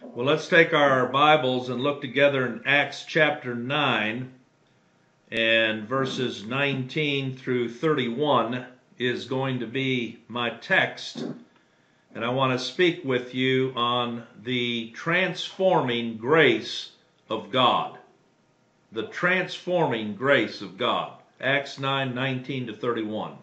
Well, let's take our Bibles and look together in Acts chapter 9 and verses 19 through 31 is going to be my text. And I want to speak with you on the transforming grace of God. The transforming grace of God. Acts 9 19 to 31.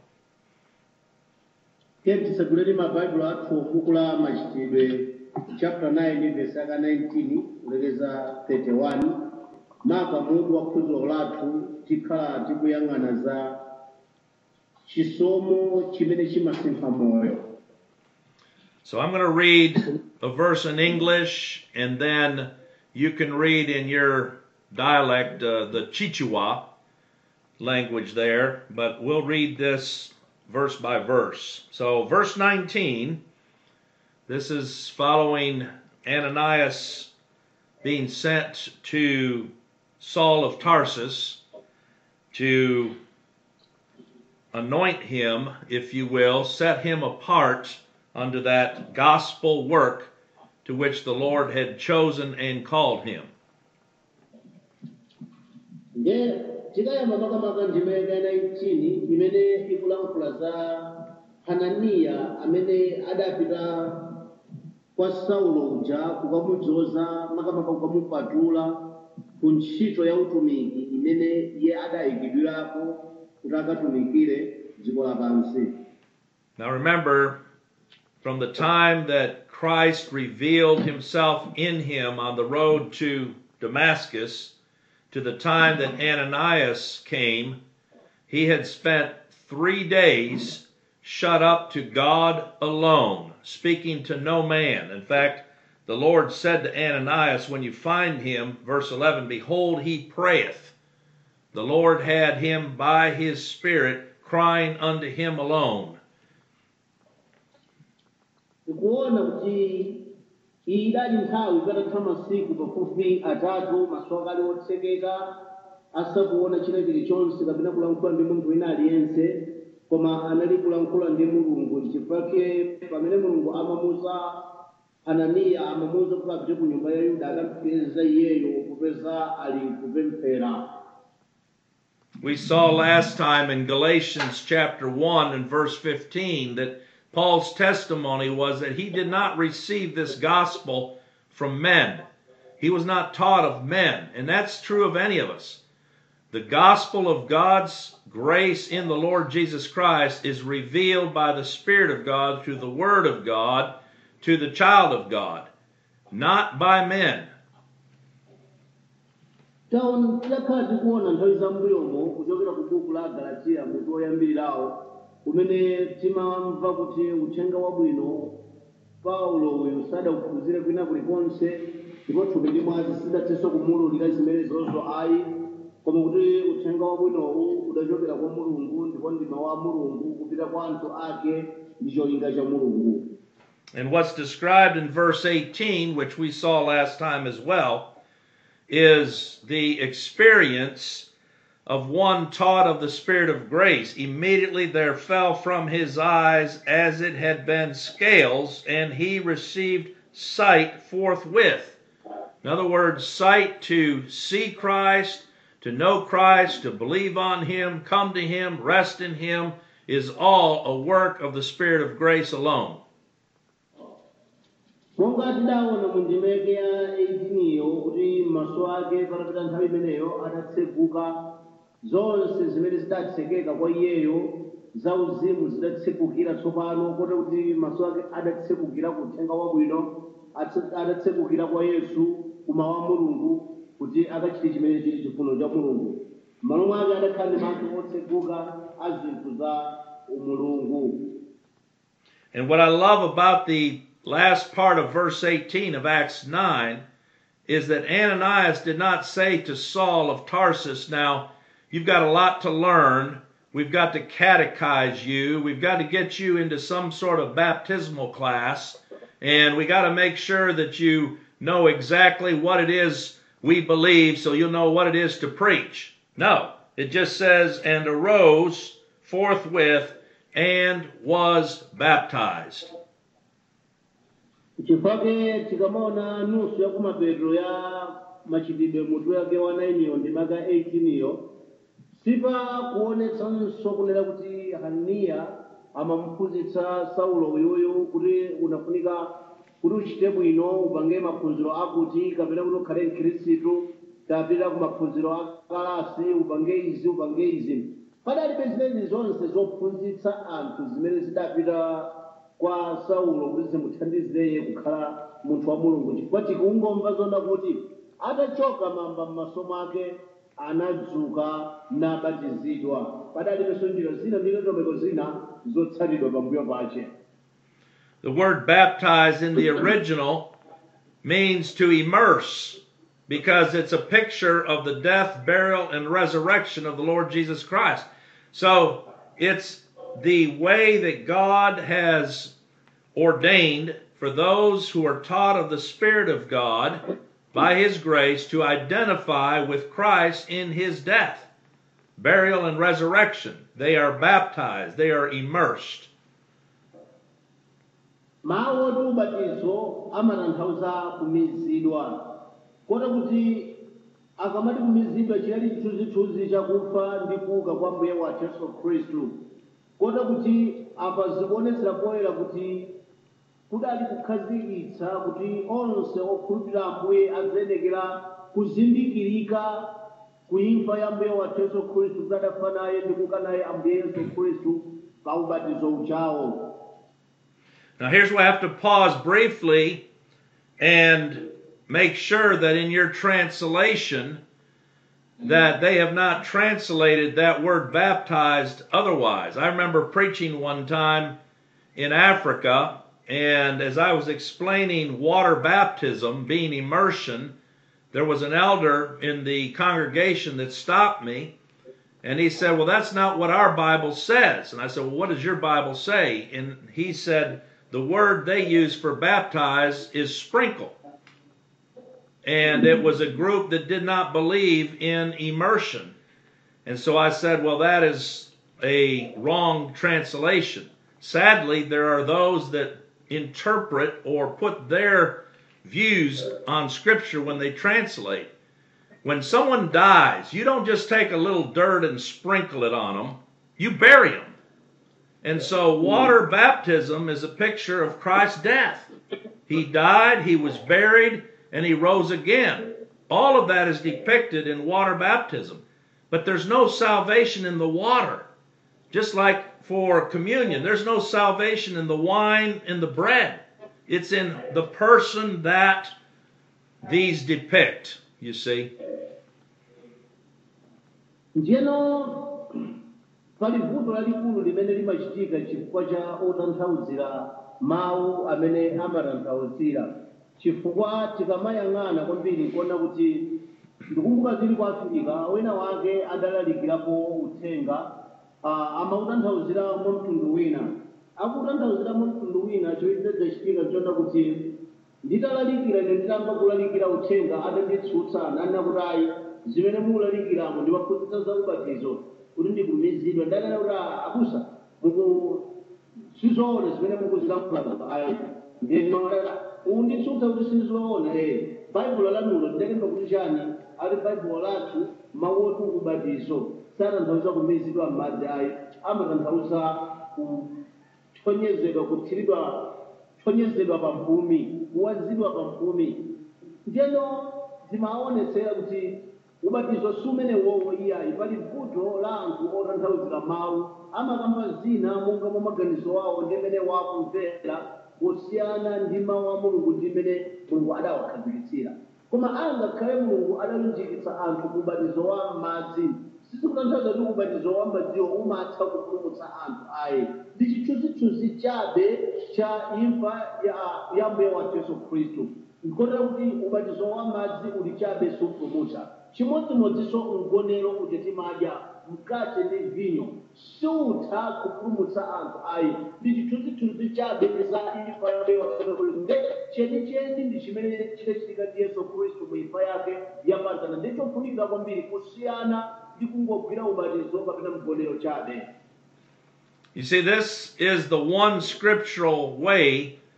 tiye tisagulire mabaibulo athu buku la machitidwe chapter 9 verse yaka 19 kulekeza 31 maka mutu wa phunziro lathu tikhala tikuyang'ana za chisomo chimene chimasintha moyo So I'm going to read a verse in English, and then you can read in your dialect uh, the Chichewa language there, but we'll read this verse by verse. So, verse 19, this is following Ananias being sent to Saul of Tarsus to anoint him, if you will, set him apart unto that gospel work to which the Lord had chosen and called him. nde tikayamba makamaka ndima yaka 19 imene ikulankhula za hananiya amene adapita kwa saulo uja kukamudzoza makamaka kukamupatula ku ntchito ya utumiki imene iye adayikidwirako kuti akatumikire dziko lapansi Now remember, from the time that Christ revealed himself in him on the road to Damascus to the time that Ananias came, he had spent three days shut up to God alone, speaking to no man. In fact, the Lord said to Ananias, when you find him, verse 11, Behold, he prayeth. The Lord had him by his Spirit crying unto him alone. tikuona kuti iyi idali nthawi patatha masiku pafupi atatu maso ake ali otsekeka asakuona china chilichonse kapena kulankhula ndi munthu wina aliyense koma anali kulankhula ndi mulungu chifukwa pamene mulungu amamuza ananiya amamuza kuti apite ku nyumba ya yuda akampeza iyeyo popeza ali kupemphera We saw last time in Galatians chapter 1 and verse 15 that Paul's testimony was that he did not receive this gospel from men. He was not taught of men, and that's true of any of us. The gospel of God's grace in the Lord Jesus Christ is revealed by the Spirit of God through the Word of God to the child of God, not by men. taona tidakhala tikuona nthawi zambuyomo kuchokera ku buku la galatiya mutu woyambirirawo umene timamva kuti uthenga wabwino paulo uyu sadauphunzire kwina kulikonse ndipo thupi ndi mwazi sidathenso kumululira zimenezozo ayi koma kuti uthenga wabwinowu udachokera kwa mulungu ndipo ndima wa mulungu kupita kwa anthu ake ndi cholinga cha mulungu And what's described in verse 18, which we saw last time as well, is the experience of one taught of the Spirit of grace. Immediately there fell from his eyes as it had been scales, and he received sight forthwith. In other words, sight to see Christ, to know Christ, to believe on him, come to him, rest in him, is all a work of the Spirit of grace alone. monga tidaona mu ndimeke ya 18 yo kuti maso ake patapita nthawi imeneyo adatseguka zonse zimene zidatsekeka kwa iyeyo zauzimu zidatsekukira tsopano kote kuti maso ake adatsekukira ku uthenga wabwino atse- adatsekukira kwa yesu kumawu a mulungu kuti akachite chimene chili chifuniro cha mulungu m'malo mwake adakhala ndi maso otseguka a zinthu za umulungu And what I love about the last part of verse 18 of Acts 9 is that Ananias did not say to Saul of Tarsus, Now, you've got a lot to learn. We've got to catechize you. We've got to get you into some sort of baptismal class. And we got to make sure that you know exactly what it is we believe so you'll know what it is to preach. No, it just says, And arose forthwith and was baptized. chifake tikamaona nusu ya kumapeto ya machitidwe mutu yake wa 9 ndi maka 18 iyo sipa kuonetsanso kunena kuti haniya amamphunzitsa saulo uyuyu kuti unafunika kuti uchite bwino upange maphunziro akuti kapena kuti ukhale mkhristu kapita ku maphunziro a kalasi upange izi upange izi padalibe zimene zonse zophunzitsa anthu zimene zidapita kwa saulo kuti zimuthandizeye kukhala munthu wa mulungu chifukwa tikungomva zona kuti atachoka mamba m'maso mwake anadzuka nabatizidwa padalibenso njira zina ndi ndondomeko zina zotsatidwa pambuyo pache The word baptize in the original means to immerse because it's a picture of the death, burial, and resurrection of the Lord Jesus Christ. So it's the way that God has ordained for those who are taught of the Spirit of God by His grace to identify with Christ in His death, burial, and resurrection. They are baptized, they are immersed. mawu oti ubatizo amatanthauza kumizidwa kota kuti akamati kumizidwa chinali chithunzithunzi chakufa ndi kuuka kwa mbuye wathu yesu khristu kota kuti apa zikuonetsera poyera kuti kudali kukhazikitsa kuti onse okhulupirira ambuye aziyenekera kuzindikirika kuimfa ya mbuye wathu yesu khristu kuti adafa naye ndi kuuka naye ambuye yesu khristu pa ubatizo uchawo Now, here's where I have to pause briefly and make sure that in your translation that they have not translated that word baptized otherwise. I remember preaching one time in Africa, and as I was explaining water baptism being immersion, there was an elder in the congregation that stopped me and he said, Well, that's not what our Bible says. And I said, Well, what does your Bible say? And he said, The word they use for baptize is sprinkle. And it was a group that did not believe in immersion. And so I said, Well, that is a wrong translation. Sadly, there are those that interpret or put their views on Scripture when they translate. When someone dies, you don't just take a little dirt and sprinkle it on them, you bury them. And so, water baptism is a picture of Christ's death. He died, he was buried, and he rose again. All of that is depicted in water baptism. But there's no salvation in the water. Just like for communion, there's no salvation in the wine and the bread. It's in the person that these depict, you see. njeno pali vuto lalikulu limene limachitika chifukwa cha otanthauzira mawu amene amatanthauzira chifukwa tikamayang'ana kwambiri kuona kuti ndikumbuka zili ku afirika wina wake adalalikirapo uthenga ah, amautanthauzira mwa mtundu wina akutanthauzira mwa mtundu wina chochitika chona kuti nditalalikira ine nditamva kulalikira uthenga atanditsutsa nanena kuti ayi zimene mukulalikiramo ndimaphunzitsa za ubatizo kuti ndikumizidwa ndanena kuti "Ah, abusa muku sizoona zimene mukuzilamula ayi ndinoona unditsutsa kuti sizoona eh baibulo lanulo ndidalemba kuti chani ali baibulo lathu mawu oti ubatizo satanthauza kumizidwa m'madzi ayi amatanthauza kuthonyezedwa kuthiridwa thonyezedwa pa mphumi kuwazidwa pa mphumi ndiyeno zimaonetsera kuti ubatizo sumene wowo iyayi pali vuto la anthu otanthauzira mawu amakamba zina monga mwa maganizo awo ndi mmene wakumvera kusiyana ndi mawu a mulungu ndi mmene mulungu adawakhazikitsira koma angakhale mulungu adalunjikitsa anthu ku ubatizo wa madzi sizikutanthauza kuti ubatizo wa madziwo umatha kupulumutsa anthu ayi ndi chithunzithunzi chabe cha imfa ya, ya mbuye wathu yesu khristu nkotera kuti ubatizo wa madzi uli chabe supulumutsa chimodzimodzinso mgonero kuti timadya mkate ndi vinyo siutha kupulumutsa anthu ayi ndi chithunzithunzi chabe za imfa ya mbuye wathu yesu khristu nde chenicheni ndi chimene chidachitika ndi yesu khristu mu imfa yake yapatana ndichofunika kwambiri kusiyana ndi kungogwira ubatizo kapena mgonero chabe You see, this is the one scriptural way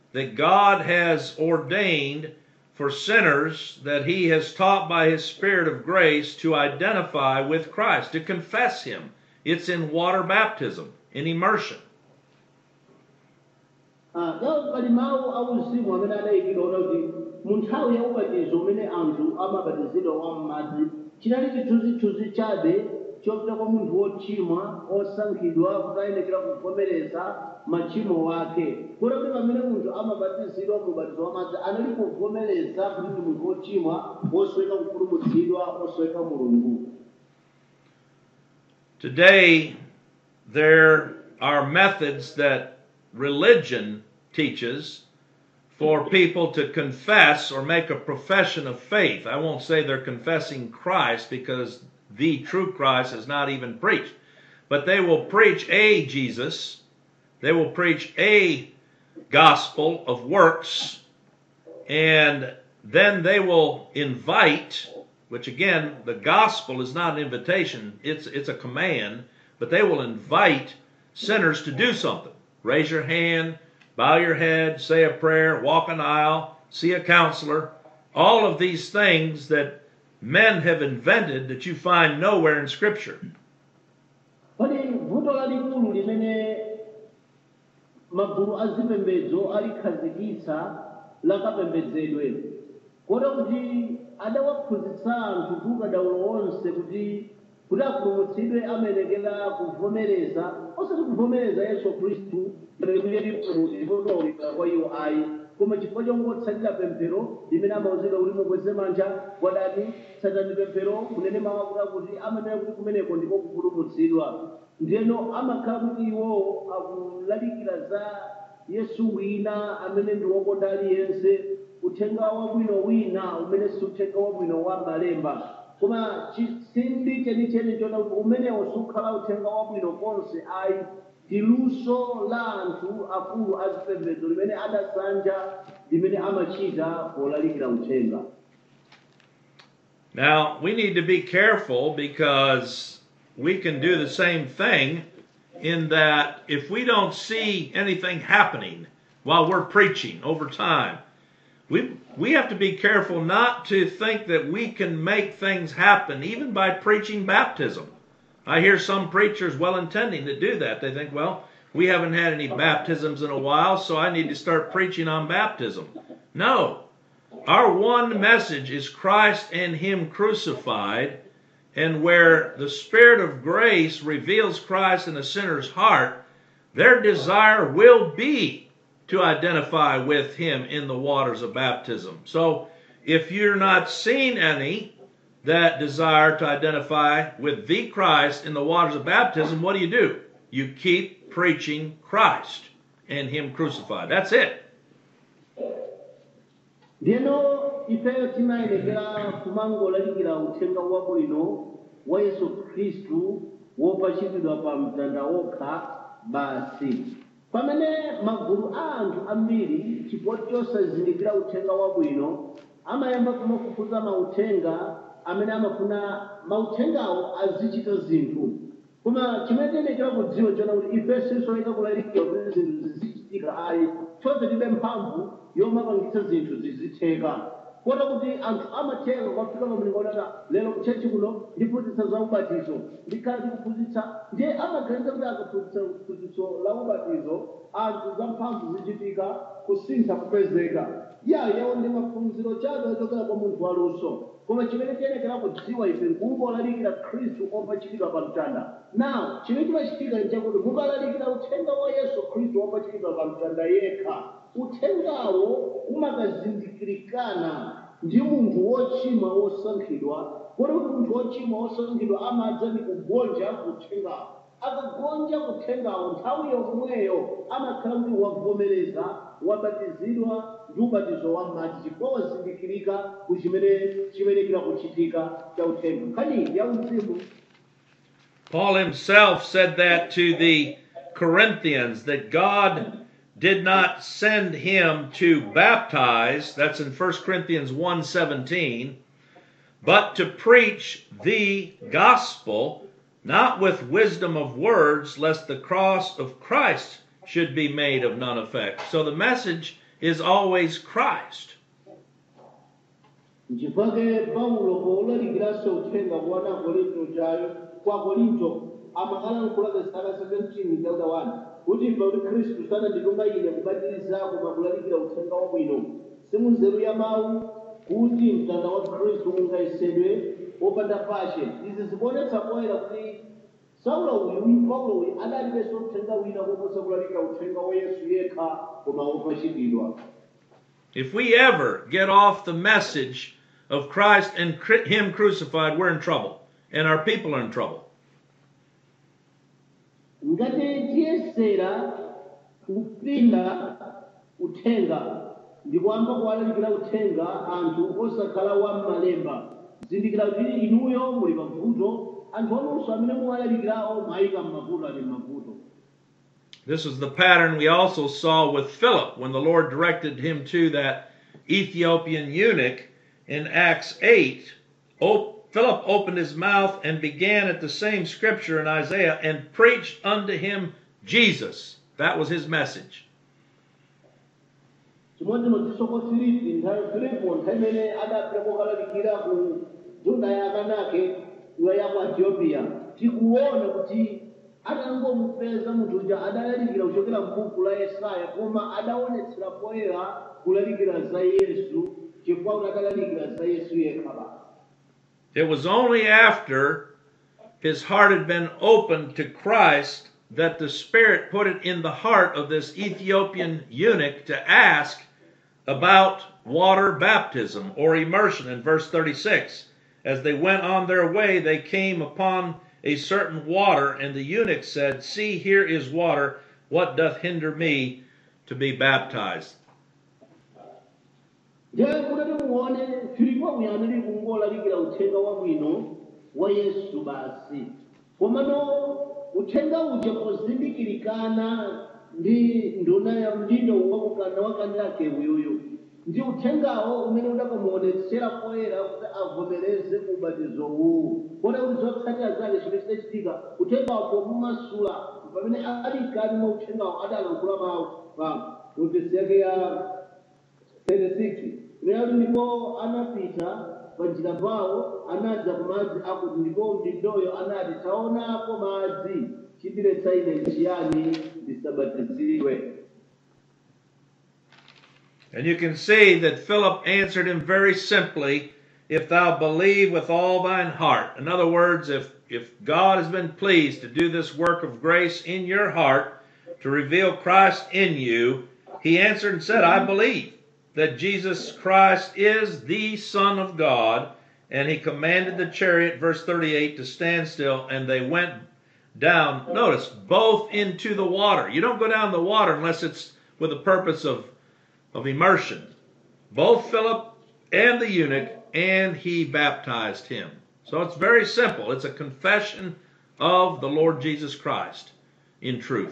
that God has ordained for sinners that he has taught by his Spirit of grace to identify with Christ, to confess him. It's in water baptism, in immersion. Ah, gawo pali mawu auzimu amene adayikidwa kuti mu nthawi ya ubatizo umene anthu amabatizidwa wa m'madzi chinali chithunzithunzi chabe chopita kwa munthu wochimwa osankhidwa kuti ayenekera kuvomereza machimo wake kuti kuti pamene munthu amabatizidwa mu ubatizo wa madzi anali kuvomereza kuti ndi munthu wochimwa wosweka kupulumutsidwa osweka mulungu Today, there are methods that religion teaches for people to confess or make a profession of faith. I won't say they're confessing Christ because the true Christ is not even preached, but they will preach a Jesus, they will preach a gospel of works, and then they will invite which again the gospel is not an invitation it's it's a command but they will invite sinners to do something raise your hand bow your head say a prayer walk an aisle see a counselor all of these things that men have invented that you find nowhere in scripture pali vuto lalikulu limene magulu azipembedzo alikhazikitsa lakapembedzedwe kota kuti adawaphunzitsa anthu ndi ukadaulo wonse kuti kuti apulumutsidwe amenekera kuvomereza osati kuvomereza yesu khristu lipotoolika kwa iwo ayi koma chifukwa chongotsatira pemphero limene amauzidwa kuti mukweze manja kwadani tsatani pemphero kunene mawu akuti akuti amanena kuti kumeneko ndiko kupulumutsidwa ndiyeno amakhala kuti iwo akulalikira za yesu wina amene ndi wokonda aliyense uthenga wabwino wina umene si uthenga wabwino wa malemba koma chisindi chenicheni chona kuti umenewo sukhala uthenga wabwino konse ayi ndi luso la anthu akulu azipembedzo limene adasanja limene amachita polalikira uthenga Now, we need to be careful because we can do the same thing in that if we don't see anything happening while we're preaching over time, we, we have to be careful not to think that we can make things happen even by preaching baptism. I hear some preachers well intending to do that. They think, well, we haven't had any baptisms in a while, so I need to start preaching on baptism. No, our one message is Christ and Him crucified, and where the Spirit of grace reveals Christ in a sinner's heart, their desire will be to identify with Him in the waters of baptism. So if you're not seeing any that desire to identify with the Christ in the waters of baptism, what do you do? You keep preaching Christ and Him crucified. That's it. ndiyeno ifeyo timayenekera kumangolalikira uthenga wabwino wa yesu khristu wopachikidwa pa mtanda wokha basi pamene magulu a anthu ambiri chifukwa chosazindikira uthenga wabwino amayamba kumafufuza mauthenga amene amafuna mauthengawo azichita zinthu koma chimene tiyenekera kudziwa chona kuti ife sisoyeka kulalikira kuti zinthu zizichitika ayi chonse tibe mphamvu yomapangitsa zinthu zizitheka kota kuti anthu amatheka kwafika pamlingonata lero kuchechi kuno ndiphunzitsa za ubatizo ndikhala ndikuphunzitsa ndiye amaganiza kuti akaphunzitsa phunzitso la ubatizo anthu za mphamvu zichitika kusintha kupezeka ya yawo ndi maphunziro chabe ochokera kwa munthu waluso koma chimene tiyenekera kudziwa ife nkungolalikira khristu opachikidwa pa mtanda naw chimene chimachitika nchakuti mukalalikira uthenga wa yesu khristu opachikidwa pa mtanda yekha uthengawo umakazindikirikana ndi munthu wochimwa wosankhidwa kodi kuti munthu wochimwa wosankhidwa amadza ndi kugonja kuthengawo akagonja kuthengawo nthawi yomweyo amakhala kuti wavomereza wabatizidwa ndi ubatizo wa madzi chifukwa wazindikirika ku chimene chimenekera kuchitika cha uthenga nkhani ya uzimu Paul himself said that to the Corinthians that God did not send him to baptize that's in 1 Corinthians 1:17 but to preach the gospel not with wisdom of words lest the cross of Christ should be made of none effect so the message is always Christ. nchifukwa paulo powulalikiranso uthenga kuwana korinto chayo kwa korinto amakalankhula zaka 17 chapter 1 kuti mva kuti khristu sanandituma ine kubatiriza koma kulalikira uthenga wabwino simunzeru ya mawu kuti mtanda wa khristu ungayesedwe wopanda pashe izi zikuonetsa poyera kuti saulo uyu paulo uyu adalibenso uthenga wina koposa kulalikira uthenga wa yesu yekha koma wopachikidwa If we ever get off the message of Christ and cri- Him crucified, we're in trouble. And our people are in trouble. ngati tiyesera kupinda uthenga ndikuyamba kuwalalikira uthenga anthu osakhala wa malemba zindikira kuti inuyo muli mavuto anthu onunso amene muwalalikirawo mwayika mmavuto ali mmavuto This is the pattern we also saw with Philip when the Lord directed him to that Ethiopian eunuch in Acts 8. O- Philip opened his mouth and began at the same scripture in Isaiah and preached unto him Jesus. That was his message. chimodzimodzinso kwa filipi nthawi filipo nthawi imene adapita kokalalikira ku juda ya akanake iwa ya ku ethiopia tikuona kuti atangomupeza munthu uja adalalikira kuchokera m'buku la yesaya koma adaonetsera poyera kulalikira za yesu chifukwa kuti adalalikira za yesu yekha basi It was only after his heart had been opened to Christ that the Spirit put it in the heart of this Ethiopian eunuch to ask about water baptism or immersion in verse 36. As they went on their way, they came upon a certain water, and the eunuch said, See, here is water. What doth hinder me to be baptized? ndiye kuti muone filipo uyu anali kungolalikira uthenga wabwino wa yesu basi komano uthenga uja pozindikirikana ndi nduna ya mdindo wakukanda wakandilake uyuyu ndi uthengawo umene udakamuonetsera poyera kuti avomereze ubatizo uwu kona kuti zotsatira zake chimene chidachitika uthengawo pomumasula pamene ali mkati mwa uthengawo adalankhula mawu pa notesi yake ya 36 lero ndipo anapita panjira pawo anadza ku madzi akuti ndipo mdindoyo anati taonapo madzi chidiretsa ine nchiyani ndisabatizidwe And you can see that Philip answered him very simply, if thou believe with all thine heart. In other words, if, if God has been pleased to do this work of grace in your heart, to reveal Christ in you, he answered and said, I believe that Jesus Christ is the Son of God. And he commanded the chariot, verse 38, to stand still, and they went down, notice, both into the water. You don't go down the water unless it's with the purpose of of immersion, both Philip and the eunuch, and he baptized him. So it's very simple. It's a confession of the Lord Jesus Christ in truth.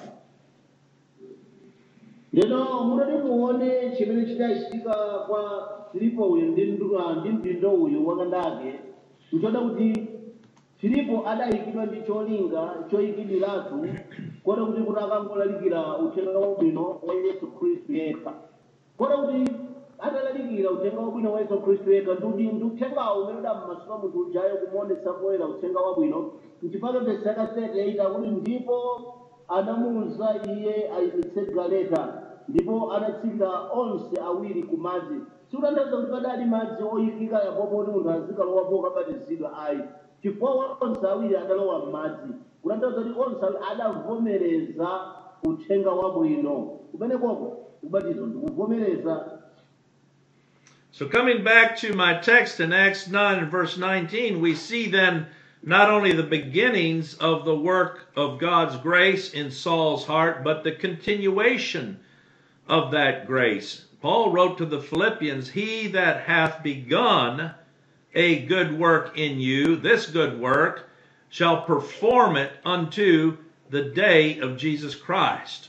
lero munati muone chimene chidachitika kwa filipo uyu ndi ndu- ndi mdindo uyu wakandake nchoda kuti filipo adayikidwa ndi cholinga choyikidwiratu kota kuti kuti akangolalikira uthenga wabwino wa yesu khristu yekha kota kuti atalalikira uthenga wabwino wa yesu khristu yekha ndi ndi uthengawo umene udammasula munthu ujayo kumuonetsa poyera uthenga wabwino nchifukwa vesi yakasete yaita kuti ndipo anamuwuza iye ayimitse galeta ndipo anatsika onse awiri ku madzi sikutanthauza kuti padali madzi oyikika yapopo kuti munthu azikalowapo kabatizidwa ayi chifukwa onse awiri adalowa m'madzi kutanthauza kuti onse awiri adavomereza uthenga wabwino kumene koko kubatizo ndikuvomereza So, coming back to my text in Acts 9 and verse 19, we see then not only the beginnings of the work of God's grace in Saul's heart, but the continuation of that grace. Paul wrote to the Philippians, He that hath begun a good work in you, this good work, shall perform it unto the day of Jesus Christ.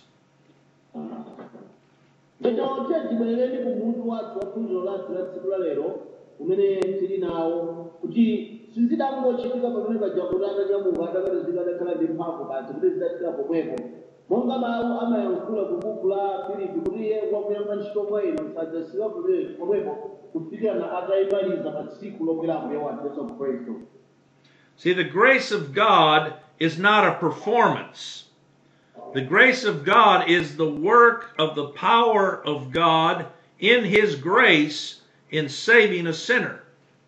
Ndino tibwerereni ku mutu wathu wa phunziro lathu la tsiku la lero umene tili nawo kuti sizidangochitika pamene paja kuti atanyamuka adabatizidwa adakhala ndi mphamvu basi kuti zidachitika pomwepo monga mawu amayankhula ku buku la filipi kuti iye wakuyamba ntchito kwa inu sadzasiwa pomwepo kufikirana atayimaliza pa tsiku lokwerapo ya wanthu yesu khristu See, the grace of God is not a performance. The grace of God is the work of the power of God in His grace in saving a sinner.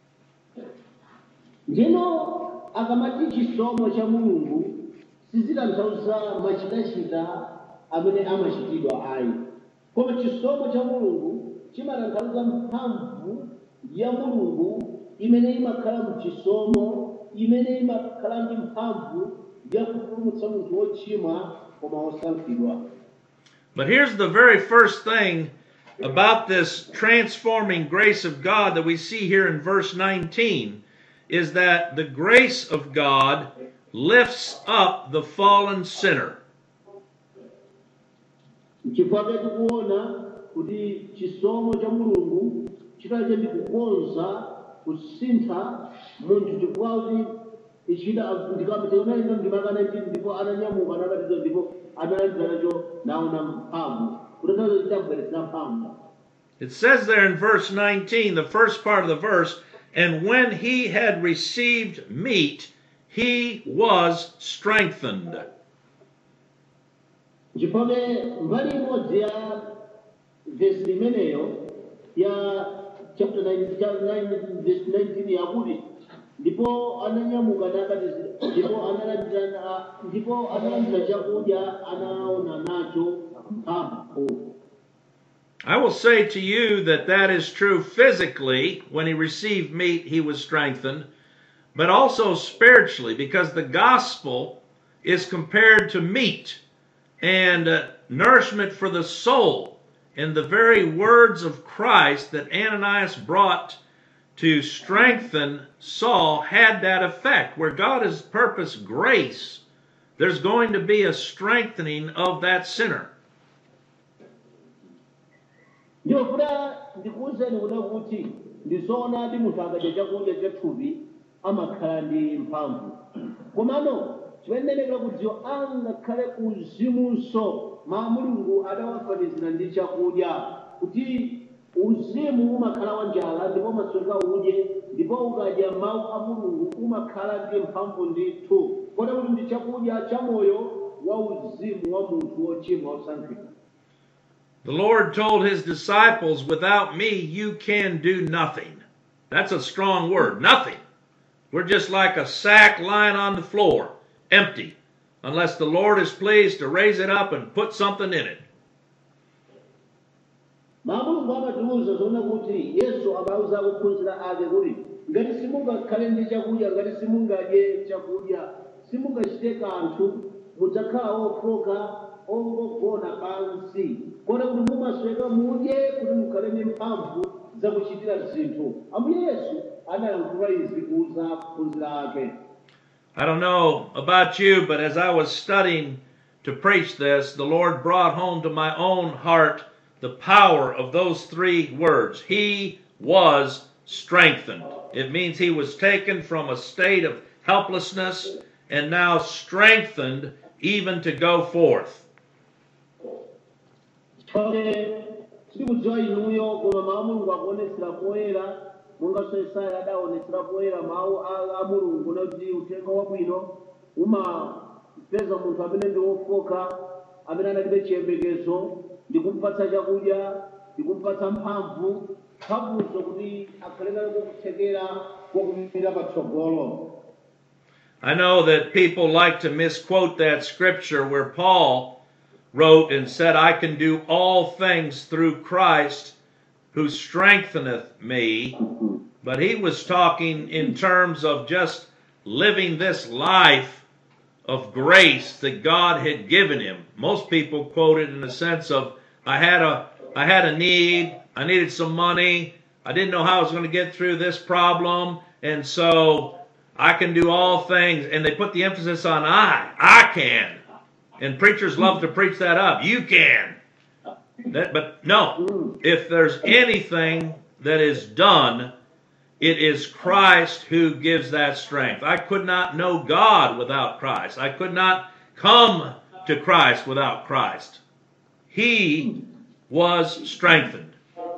ndino akamati chisomo cha mulungu sizitanthauza machitachita amene amachitidwa ayi koma chisomo cha mulungu chimatanthauza mphamvu ya mulungu imene imakhala mchisomo imene imakhala ndi mphamvu ya kupulumutsa munthu wochimwa koma wosankhidwa But here's the very first thing about this transforming grace of God that we see here in verse 19 is that the grace of God lifts up the fallen sinner. chifukwa tikuona kuti chisomo cha mulungu chitache ndi kukonza kusintha munthu chifukwa kuti ichita ndikapiteunalino ndimakana chiti ndipo ananyamuka anabatizwa ndipo analandira nacho naona mphamvu kutanthauza chitabweretsa mphamvu It says there in verse 19, the first part of the verse, and when he had received meat, he was strengthened. chifukwa mbali imodzi ya vesi imeneyo ya chapter 9 chapter 9 verse 19 yakuti ndipo ananyamuka nabatizidwa ndipo analandira ndipo analandira chakudya anaona nacho mphamvu I will say to you that that is true physically. When he received meat, he was strengthened, but also spiritually, because the gospel is compared to meat and uh, nourishment for the soul. And the very words of Christ that Ananias brought to strengthen Saul had that effect. Where God has purposed grace, there's going to be a strengthening of that sinner. ndiyofuna ndikuwuzeni kuda kuti ndizoonadi munthu akadya chakudya cha thupi amakhala ndi mphamvu komano chimenenekera kudziwa angakhale uzimunso ma mulungu adawafanizira ndi chakudya kuti uzimu umakhala wa njala ndipo masweka udye ndipo ukadya mawu a mulungu umakhala ndi mphamvu ndithu kota kuti ndi chakudya cha moyo wa uzimu wa munthu wochimwa wosankhidwa The Lord told his disciples, Without me, you can do nothing. That's a strong word. Nothing. We're just like a sack lying on the floor, empty, unless the Lord is pleased to raise it up and put something in it. mulungu amatiwuza zoona kuti yesu amauza ophunzira ake kuti ngati simungakhale ndi chakudya ngati simungadye chakudya simungachite kanthu mudzakhala ofoka ongogona pansi kona kuti mumasweka mudye kuti mukhale ndi mphamvu zakuchitira zinthu ambuye yesu analankhula izi kuuza ophunzira ake I don't know about you, but as I was studying to preach this, the Lord brought home to my own heart the power of those three words. He was strengthened. It means he was taken from a state of helplessness and now strengthened even to go forth. Pamene sikudziwa inuyo koma mawu a mulungu akuonetsera poyera monga Yesaya adaonetsera poyera mawu a a mulungu nakuti uthenga wabwino umapeza munthu amene ndi wofoka amene analibe chiyembekezo ndi kumpatsa chakudya ndi kumpatsa mphamvu mphamvuzo kuti akhale nayo kuthekera kwakumira patsogolo I know that people like to misquote that scripture where Paul wrote and said, I can do all things through Christ who strengtheneth me. But he was talking in terms of just living this life of grace that God had given him. Most people quote it in the sense of, I had a, I had a need, I needed some money, I didn't know how I was going to get through this problem, and so I can do all things, and they put the emphasis on I. I can. And preachers love to preach that up. You can. That, but no, if there's anything that is done, it is Christ who gives that strength. I could not know God without Christ. I could not come to Christ without Christ. He was strengthened.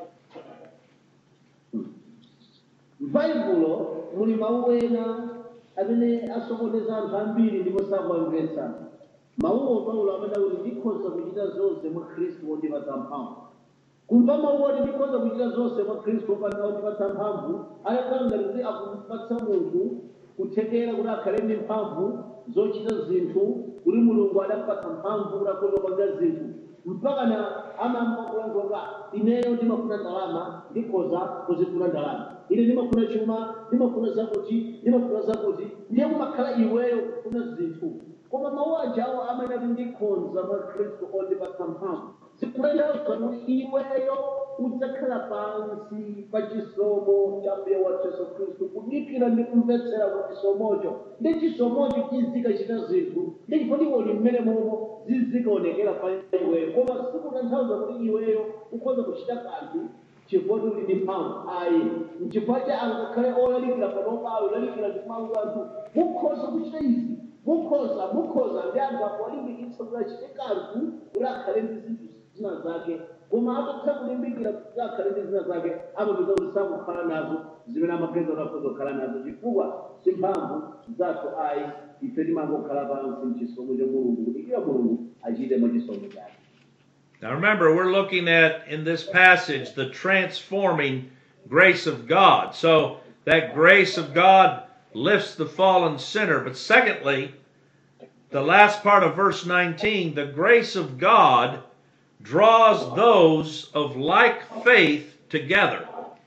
m'baibulo muli mawu ena amene asokoneza anthu ambiri ndipo sakuamvetsa mawuwo paulo amene akuti ndikhoza kuchita zonse mwa khristu wondipatsa mphamvu kumva mawu oti ndikhoza kuchita zonse mwa khristu wopanda wondipatsa mphamvu ayakhala ngati kuti akumpatsa munthu kuthekera kuti akhale ndi mphamvu zochita zinthu kuti mulungu adampatsa mphamvu kuti akhoza kupanga zinthu mpaka na amamva kulankhula ineyo ndimafuna ndalama ndikhoza kuzifuna ndalama ine ndimafuna chuma ndimafuna zakuti ndimafuna zakuti ndiye kumakhala iweyo kufuna zinthu koma mawu ajawo amene ati ndikhonza mwa khristu ondipatsa mphamvu zikutanthauza kuti iweyo udzakhala pansi pa chisomo cha mbuye wathu yesu khristu kudikira ndi kumvetsera ku chisomocho ndi chisomocho chizikachita zinthu ndi chifukwa mmene momwe zizikaonekera pa iweyo koma sikutanthauza kuti iweyo ukhoza kuchita kanthu chifukwa uli ndi mphamvu ayi mchifukwa cha angakhale olalikira panopayo olalikira ndi mawu anthu mukhoza kuchita izi mukhoza mukhoza ndi anthu akuwalimbikitsa kuti achite kanthu kuti akhale ndi zinthu zina zake koma atatha kulimbikira kuti akhale ndi zina zake amapeza kuti sakukhala nazo zimene amapeza kuti akhoza kukhala nazo chifukwa si mphamvu zathu ayi ife timangokhala pansi mchisomo cha mulungu kudikira mulungu achite mwa chisomo chake Now remember, we're looking at in this passage the transforming grace of God. So that grace of God lifts the fallen sinner. But secondly, the last part of verse 19, the grace of God draws those of like faith together.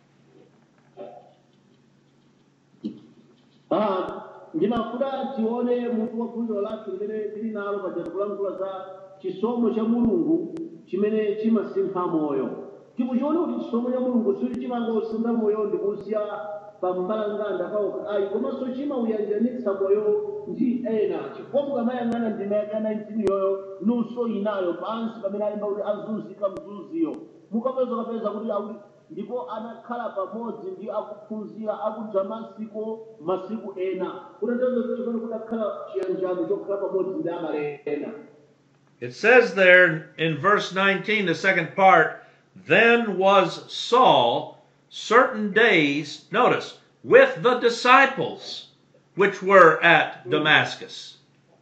Ah, ndimafuna tione mutu wa phunziro lathu limene tili nalo paja kulankhula za chisomo cha mulungu chimene chimasintha moyo tikuchiona kuti chisomo cha mulungu sili chimangosintha moyo ndikusiya pa mbalanganda pawo ayi komanso chimauyanjanitsa moyo ndi ena chifukwa mukamayang'ana ndima yaka 19 yoyo nunso inayo pansi pamene alimba kuti azunzika mzunziyo mukapeza kapeza kuti akuti ndipo anakhala pamodzi ndi akuphunzira aku damasiko masiku ena kutanthauza kuti pano kudakhala chiyanjano chokhala pamodzi ndi amalena It says there in verse 19, the second part, then was Saul certain days, notice, with the disciples which were at Damascus.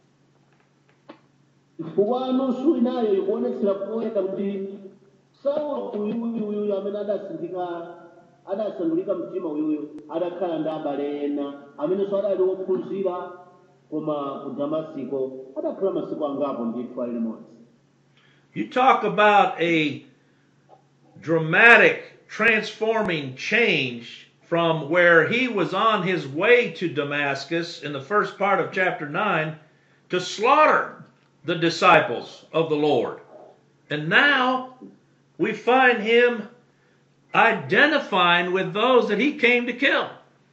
chifukwa nunso inayo ikuonetsera poyera kuti saulo uyuyuyu amene adasinthika adasandulika mtima uyuyu adakhala ndi abale ena amenenso adali wophunzira koma ku damasiko adakhala masiku angapo ndithu ali limodzi You talk about a dramatic, transforming change from where he was on his way to Damascus in the first part of chapter 9 to slaughter the disciples of the Lord. And now we find him identifying with those that he came to kill.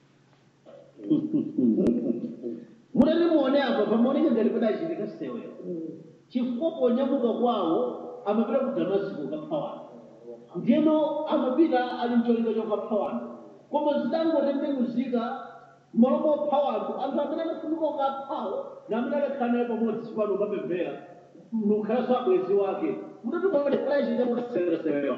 mutati muone apa pamaoneka ngati padachitika sewero chifukwa ponyamuka kwawo amapita ku damasiko kapha wanthu ndiyeno amapita ali mcholinga chokapha wanthu koma zidangotembenuzika malo mopha wanthu anthu amene anafunika ukaphawo na amene adakhala naye pamodzi pano ukapemphera mukhalanso abwenzi wake mutati muonekera chita mutaseweresewero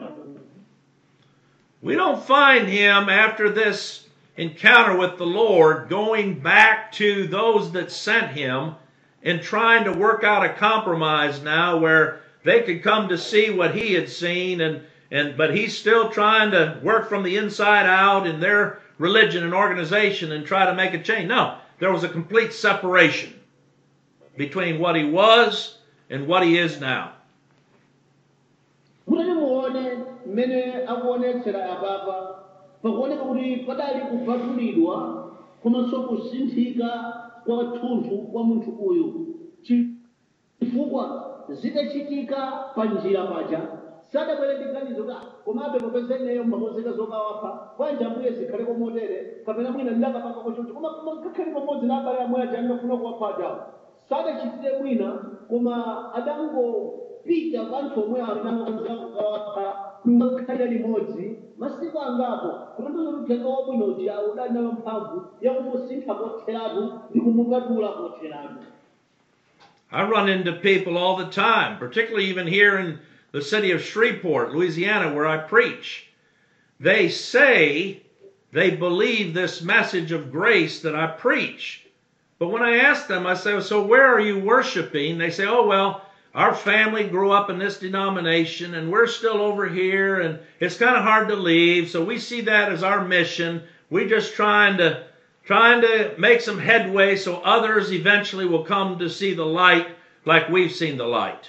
We don't find him after this encounter with the Lord going back to those that sent him and trying to work out a compromise now where they could come to see what he had seen and and but he's still trying to work from the inside out in their religion and organization and try to make a change. No, there was a complete separation between what he was and what he is now. mutati muone mmene akuonetsera apapa pakuoneka kuti padali kupatulidwa komanso kusinthika kwa thunthu kwa munthu uyu chifukwa zitachitika pa njira paja sadabwere ndi ganizo ka komabe popeza ineyo mmakonzeka zokawapha bwanji ambuye zikhale komotere kapena mwina ndakapanga kochoncho koma koma kakhale pamodzi na abale amwe aja andafuna kuwapha ajawo sadachitire mwina koma adangopita kwa anthu omwe anakonza kukawapha ngakhale limodzi masiku angapo kutanthauza kuti uthenga wabwino uja udali nayo mphamvu yakumusintha kotheratu ndi kumupatula kotheratu I run into people all the time, particularly even here in the city of Shreveport, Louisiana, where I preach. They say they believe this message of grace that I preach. But when I ask them, I say, So where are you worshiping? They say, Oh, well, our family grew up in this denomination and we're still over here and it's kind of hard to leave. So we see that as our mission. We're just trying to trying to make some headway so others eventually will come to see the light like we've seen the light.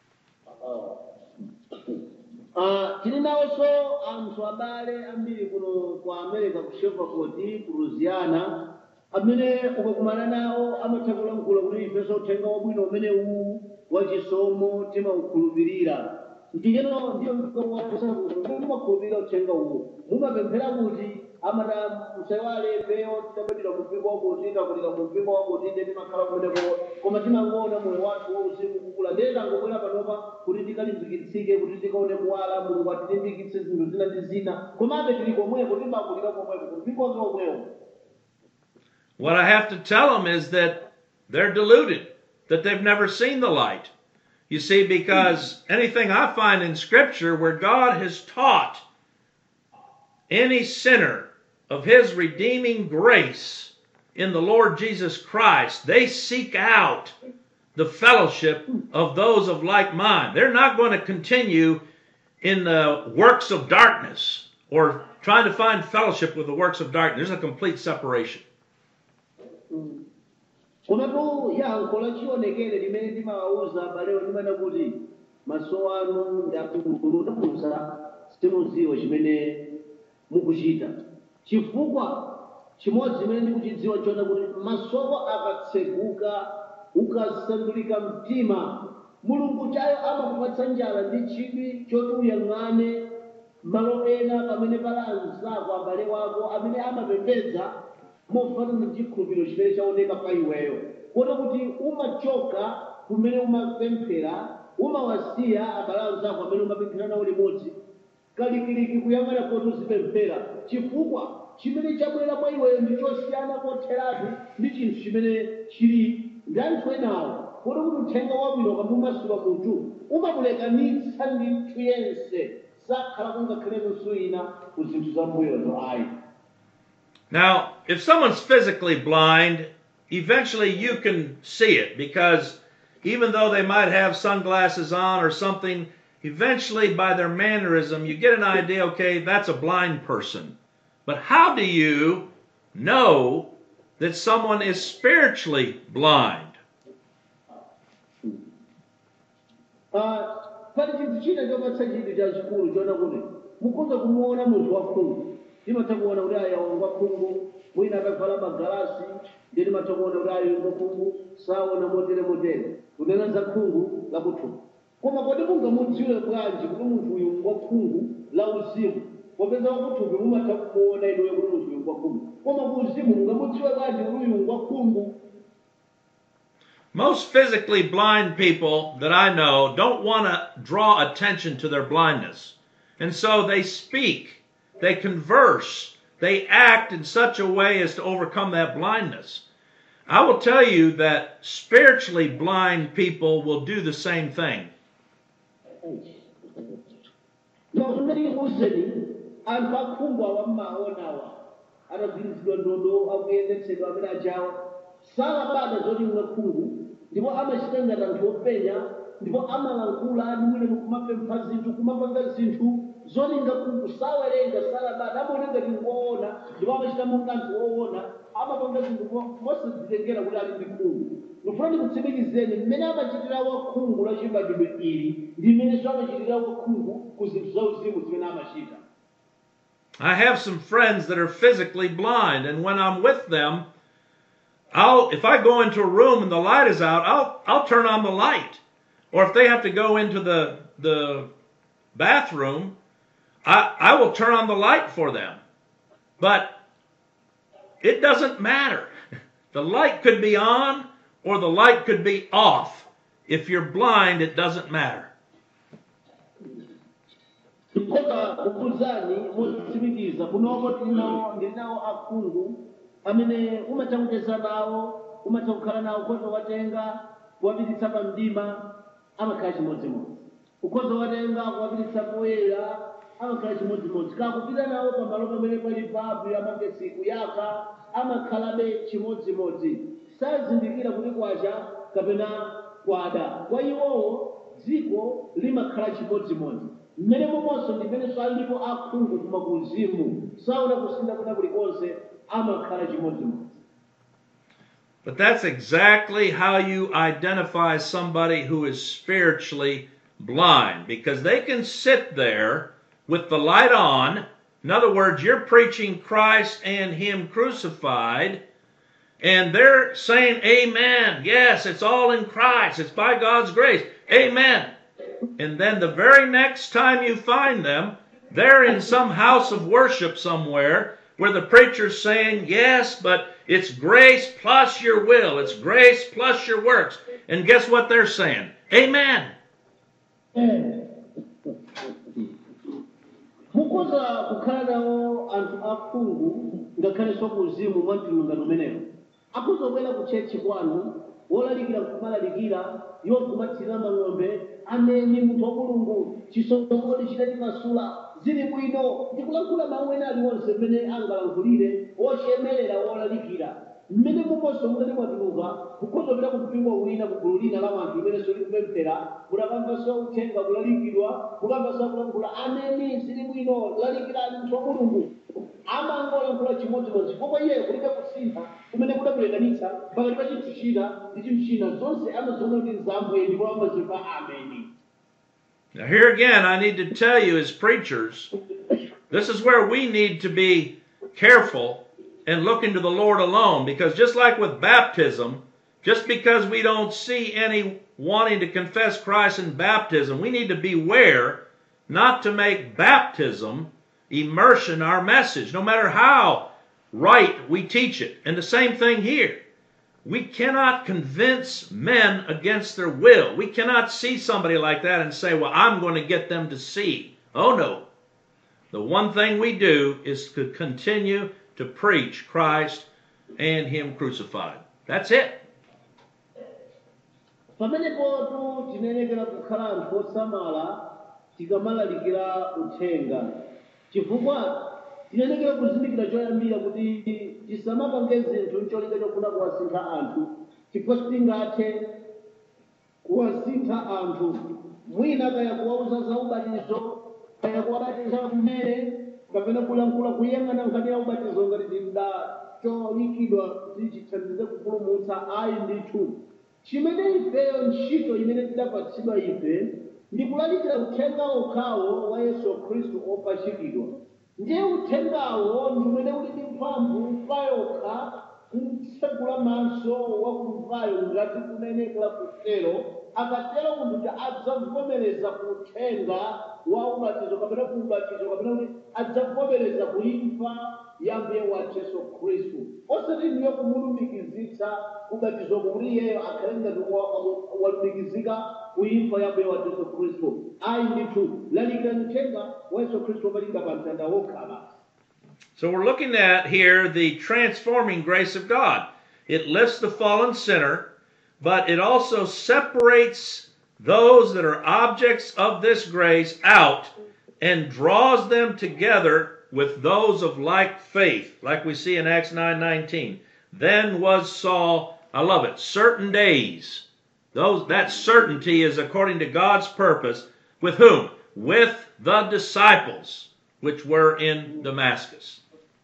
Ah, tili nawonso anthu abale ambiri kuno ku america ku shreveport ku louisiana amene ukakumana nawo amatha kulankhula kuti ifenso uthenga wabwino umene uwu wachisomo timaukhulupirira ndiyeno ndiyo mumakhulupirira uthenga uwu mumapemphera kuti amata musaiwale peyo tidabadwira mu mpingo wakuti takulira mu mpingo wakuti inde timakhala kumeneko koma timangoona moyo wathu wauzimu kukula ndiye tangobwera panopa kuti tikalimbikitsike kuti tikaone kuwala mulungu atilimbikitse zinthu zina ndi zina komabe tili komweko timakulira komweko ku mpingo wake omwewo What I have to tell them is that they're deluded, that they've never seen the light. You see, because anything I find in Scripture where God has taught any sinner of His redeeming grace in the Lord Jesus Christ, they seek out the fellowship of those of like mind. They're not going to continue in the works of darkness or trying to find fellowship with the works of darkness. There's a complete separation. komatu yankho lachionekere limene timawawuza abalewo limene kuti maso anu ndakuza simudziwa chimene mukuchita chifukwa chimodzi chimene ndikuchidziwa chona kuti masoko akatseguka ukasandulika mtima mulungu chayo amakupatsa njala ndi chidwi choti uyang'ane malo ena pamene pali anzako abale wako amene amapembedza mofanana ndi chikhulupiriro chimene chaoneka pa iweyo kota kuti umachoka kumene umapemphera umawasiya abale anzako amene umapemphera nawo limodzi kalikiliki kuyang'ana kuti uzipemphera chifukwa chimene chabwera kwa iweyo ndi chosiyana kotheratu ndi chinthu chimene chili ndi anthu enawo kota kuti uthenga wabwino ukamumasula munthu umamulekanitsa ndi nthu yense sakhala kungakhale nusu ina ku zinthu za mbuyozo ayi Now, if someone's physically blind, eventually you can see it because even though they might have sunglasses on or something, eventually by their mannerism, you get an idea okay, that's a blind person. But how do you know that someone is spiritually blind? Ah, pali chinthu china chopatsa chinthu chachikulu chona kuti mukhoza kumuona munthu wakhungu timatha kuona kuti aya wakhungu mwina akavala magalasi ndiye timatha kuona kuti ayo wakhungu saona motere motere kunena za khungu lakuthupi koma kodi mungamudziwe bwanji kuti munthu uyu wakhungu la uzimu popeza wakuthupi mumatha kumuona inuyo kuti munthu uyu wakhungu koma ku uzimu mungamudziwe bwanji kuti uyu wakhungu Most physically blind people that I know don't want to draw attention to their blindness. And so they speak, they converse, they act in such a way as to overcome that blindness. I will tell you that spiritually blind people will do the same thing. zimene kuseni anthu akhungu awa mmaonawa atagwirizidwa ndodo akuyendetsedwa amene ajawa salabada zoti mwakhungu ndipo amachita ngati anthu openya ndipo amalankhula adiwire kumapempha zinthu kumapanga zinthu zoti ngakhungu sawerenga salabada amaona ngati ngoona ndipo amachita monga anthu oona amapanga zinthu mo- mosadzitengera kuti ali ndi khungu ndifuna ndikutsimikizeni mmene amachitira wakhungu la chibadwidwe ili ndi mmenenso amachitira wakhungu ku zinthu zauzimu zimene amachita I have some friends that are physically blind, and when I'm with them, I'll if I go into a room and the light is out, I'll I'll turn on the light. Or if they have to go into the the bathroom, I I will turn on the light for them. But it doesn't matter. The light could be on or the light could be off. If you're blind, it doesn't matter. ndikhoza kukuzani motsimikiza kunoko tinawo ndinawo akhungu amene umatha kucheza nawo umatha kukhala nawo khoza watenga kuwapititsa pa mdima amakhala chimodzimodzi ukhoza watenga kuwapititsa poyera amakhala chimodzimodzi kakupita nawo pamalo pamene pali babu yamagesi kuyaka amakhalabe chimodzimodzi sazindikira kuti kwacha kapena kwada kwa iwowo dziko limakhala chimodzimodzi mmene momonso ndimenenso alipo akhungu kuma kuzimu saona kusintha kuna kulikonse amakhala chimodzimodzi But that's exactly how you identify somebody who is spiritually blind because they can sit there with the light on. In other words, you're preaching Christ and Him crucified, and they're saying, Amen. Yes, it's all in Christ. It's by God's grace. Amen. And then the very next time you find them, they're in some house of worship somewhere where the preacher's saying, Yes, but it's grace plus your will. It's grace plus your works. And guess what they're saying? Amen. mukhoza kukhala nawo anthu akhungu ngakhalenso kuzimu mwa mtulungano umenewo akhoza kubwera ku tchechi kwanu wolalikira kumalalikira iwo kumathira mang'ombe amene munthu wa mulungu chisogoli chitati masula zili bwino ndikulankhula mawu ena aliwonse mmene angalankhulire ochemerera wolalikira mmene mukonso mukati mwatuluka kukhoza kupita ku mpingo wina ku gulu lina la wanthu imene solikupemphera mukamvanso uthenga kulalikidwa mukamvanso kulankhula ameni zili bwino lalikirani munthu wa mulungu amangolankhula chimodzimodzi chifukwa iye kulibe kusintha kumene kudamulekanitsa pakati pa chinthu china ndi chinthu china zonse amaziona kuti nzambuye ndipo amazimva ameni Now, here again, I need to tell you as preachers, this is where we need to be careful and look into the Lord alone. Because just like with baptism, just because we don't see any wanting to confess Christ in baptism, we need to beware not to make baptism immersion our message, no matter how right we teach it. And the same thing here. We cannot convince men against their will. We cannot see somebody like that and say, Well, I'm going to get them to see. Oh, no. The one thing we do is to continue to preach Christ and Him crucified. That's it. pamenepotu tinenekera kukhala anthu osamala tikamalalikira uthenga chifukwa tinenekera kuzindikira choyambira kuti tisamapange zinthu ncholinga chofuna kuwasintha anthu chifukwa sitingathe kuwasintha anthu mwina kaya kuwauza za ubatizo kaya kuwabatiza kumene kapena kulankhula kuyang'ana nkhani ya ubatizo ngati tinda cholikidwa kuti chithandize kupulumutsa ayi ndithu chimene ifeyo ntchito imene tidapatsidwa ife ndi kulalikira uthenga okhawo wa yesu khristu opachikidwa ndiye uthengawo ndi umene uli ndi mphamvu payokha kutsegula maso wakumvayo ngati kunenekera kutero akatero munthu kuti adzavomereza kuthenga wa ubatizo kapena ku ubatizo kapena kuti adzavomereza kuimfa ya mbuye wathu yesu khristu osati ndiye kumulumikizitsa ubatizo kuti iyeyo akhale ngati walumikizika kuimfa ya mbuye wathu yesu khristu ayi ndithu lalikira uthenga wa yesu khristu wopalikira pa mtanda wokhala So we're looking at here the transforming grace of God. It lifts the fallen sinner, but it also separates those that are objects of this grace out and draws them together with those of like faith, like we see in Acts 9:19. Then was Saul, I love it, certain days. Those that certainty is according to God's purpose with whom? With the disciples which were in Damascus.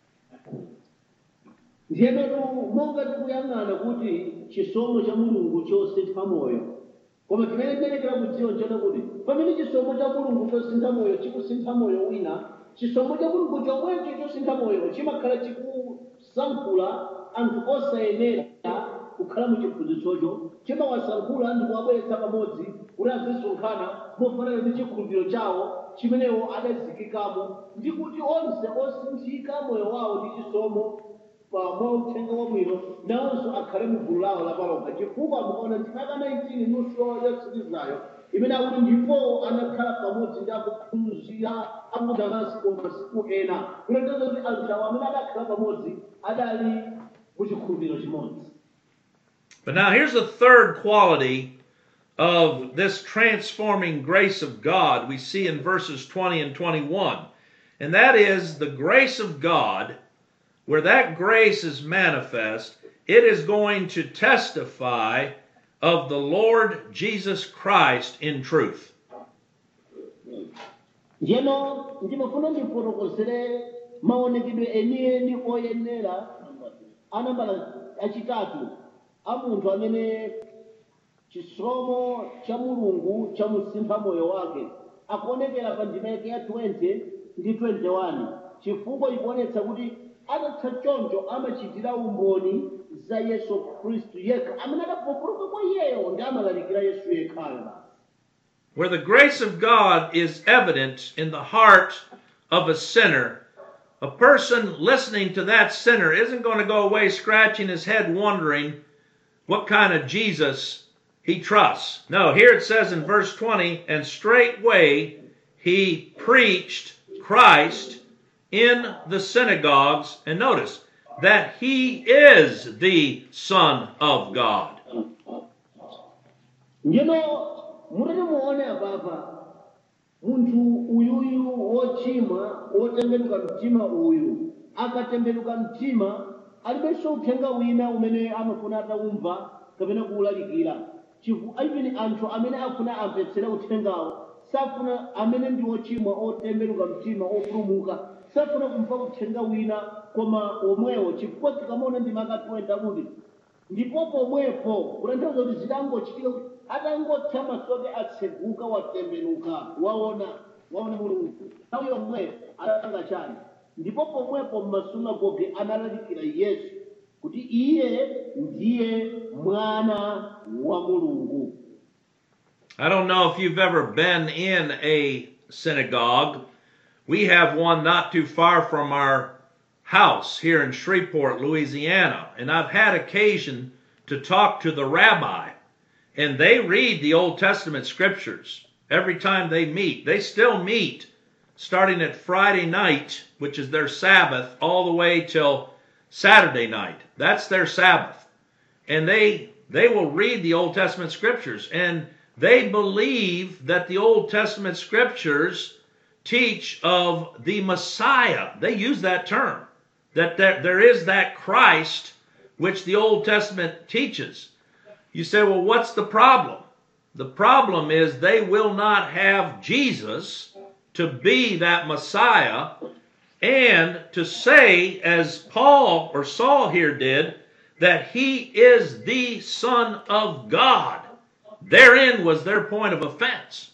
ndiyenetu monga tikuyang'ana kuti chisomo cha mulungu chosintha moyo koma chimene tiyenekera kudziwa nchona kuti pamene chisomo cha mulungu chosintha moyo chikusintha moyo wina chisomo cha mulungu chomwecho chosintha moyo chimakhala chikusankhula anthu osayenera kukhala mu chiphunzitsocho chimawasankhula ndi kuwabweretsa pamodzi kuti azisonkhana mofanana ndi chikhulupiriro chawo chimenewo adazikikamo ndi kuti onse osinthika moyo wawo ndi chisomo mwa uthenga wabwino nawonso akhale mu gulu lawo lapalokha chifukwa mukaona ndimaka 19 nusu yotsirizayo imene akuti ndipo anakhala pamodzi ndi akuphunzira aku damasiko masiku ena kutanthauza kuti anthu awo amene adakhala pamodzi adali mu chikhulupiriro chimodzi But now here's the third quality of this transforming grace of God we see in verses 20 and 21. And that is the grace of God, where that grace is manifest, it is going to testify of the Lord Jesus Christ in truth. njeno ndimafuna ndifotokozere maonekedwe enieni oyenera anambala achitatu a munthu amene chisomo cha mulungu chamusintha moyo wake akuonekera pa ndima yake ya 20 ndi 21 chifukwa ikuonetsa kuti atatha choncho amachitira umboni za yesu khristu yekha amene adapulumuka kwa iyeyo ndi amalalikira yesu yekhayo Where the grace of God is evident in the heart of a sinner, a person listening to that sinner isn't going to go away scratching his head wondering what kind of Jesus he trusts. No, here it says in verse 20, and straightway he preached Christ in the synagogues, and notice that he is the Son of God. njeno mutati muone apapa munthu uyuyu wochimwa wotembenuka mtima uyu akatembenuka mtima alibenso uthenga wina umene amafuna ataumva kapena kuwulalikira chifu even anthu amene afuna amvetsera uthengawo safuna amene ndi wochimwa otembenuka mtima opulumuka safuna kumva uthenga wina koma omwewo chifukwa tikamaona ndi makatwenda kuti ndipo pomwepo kutanthauza kuti zidangochitika kuti atangotha maso ake atseguka watembenuka waona waona mulungu nthawi yomweyo atanga chani ndipo pomwepo m'masunagoge analalikira yesu kuti iye ndiye mwana wa mulungu I don't know if you've ever been in a synagogue. We have one not too far from our house here in Shreveport, Louisiana, and I've had occasion to talk to the rabbi, and they read the Old Testament scriptures every time they meet. They still meet starting at Friday night, which is their Sabbath, all the way till Saturday night. That's their Sabbath and they they will read the Old Testament scriptures and they believe that the Old Testament scriptures teach of the Messiah. They use that term that there, there is that Christ which the Old Testament teaches. You say, well, what's the problem? The problem is they will not have Jesus to be that Messiah and to say, as Paul or Saul here did, that he is the Son of God. Therein was their point of offense.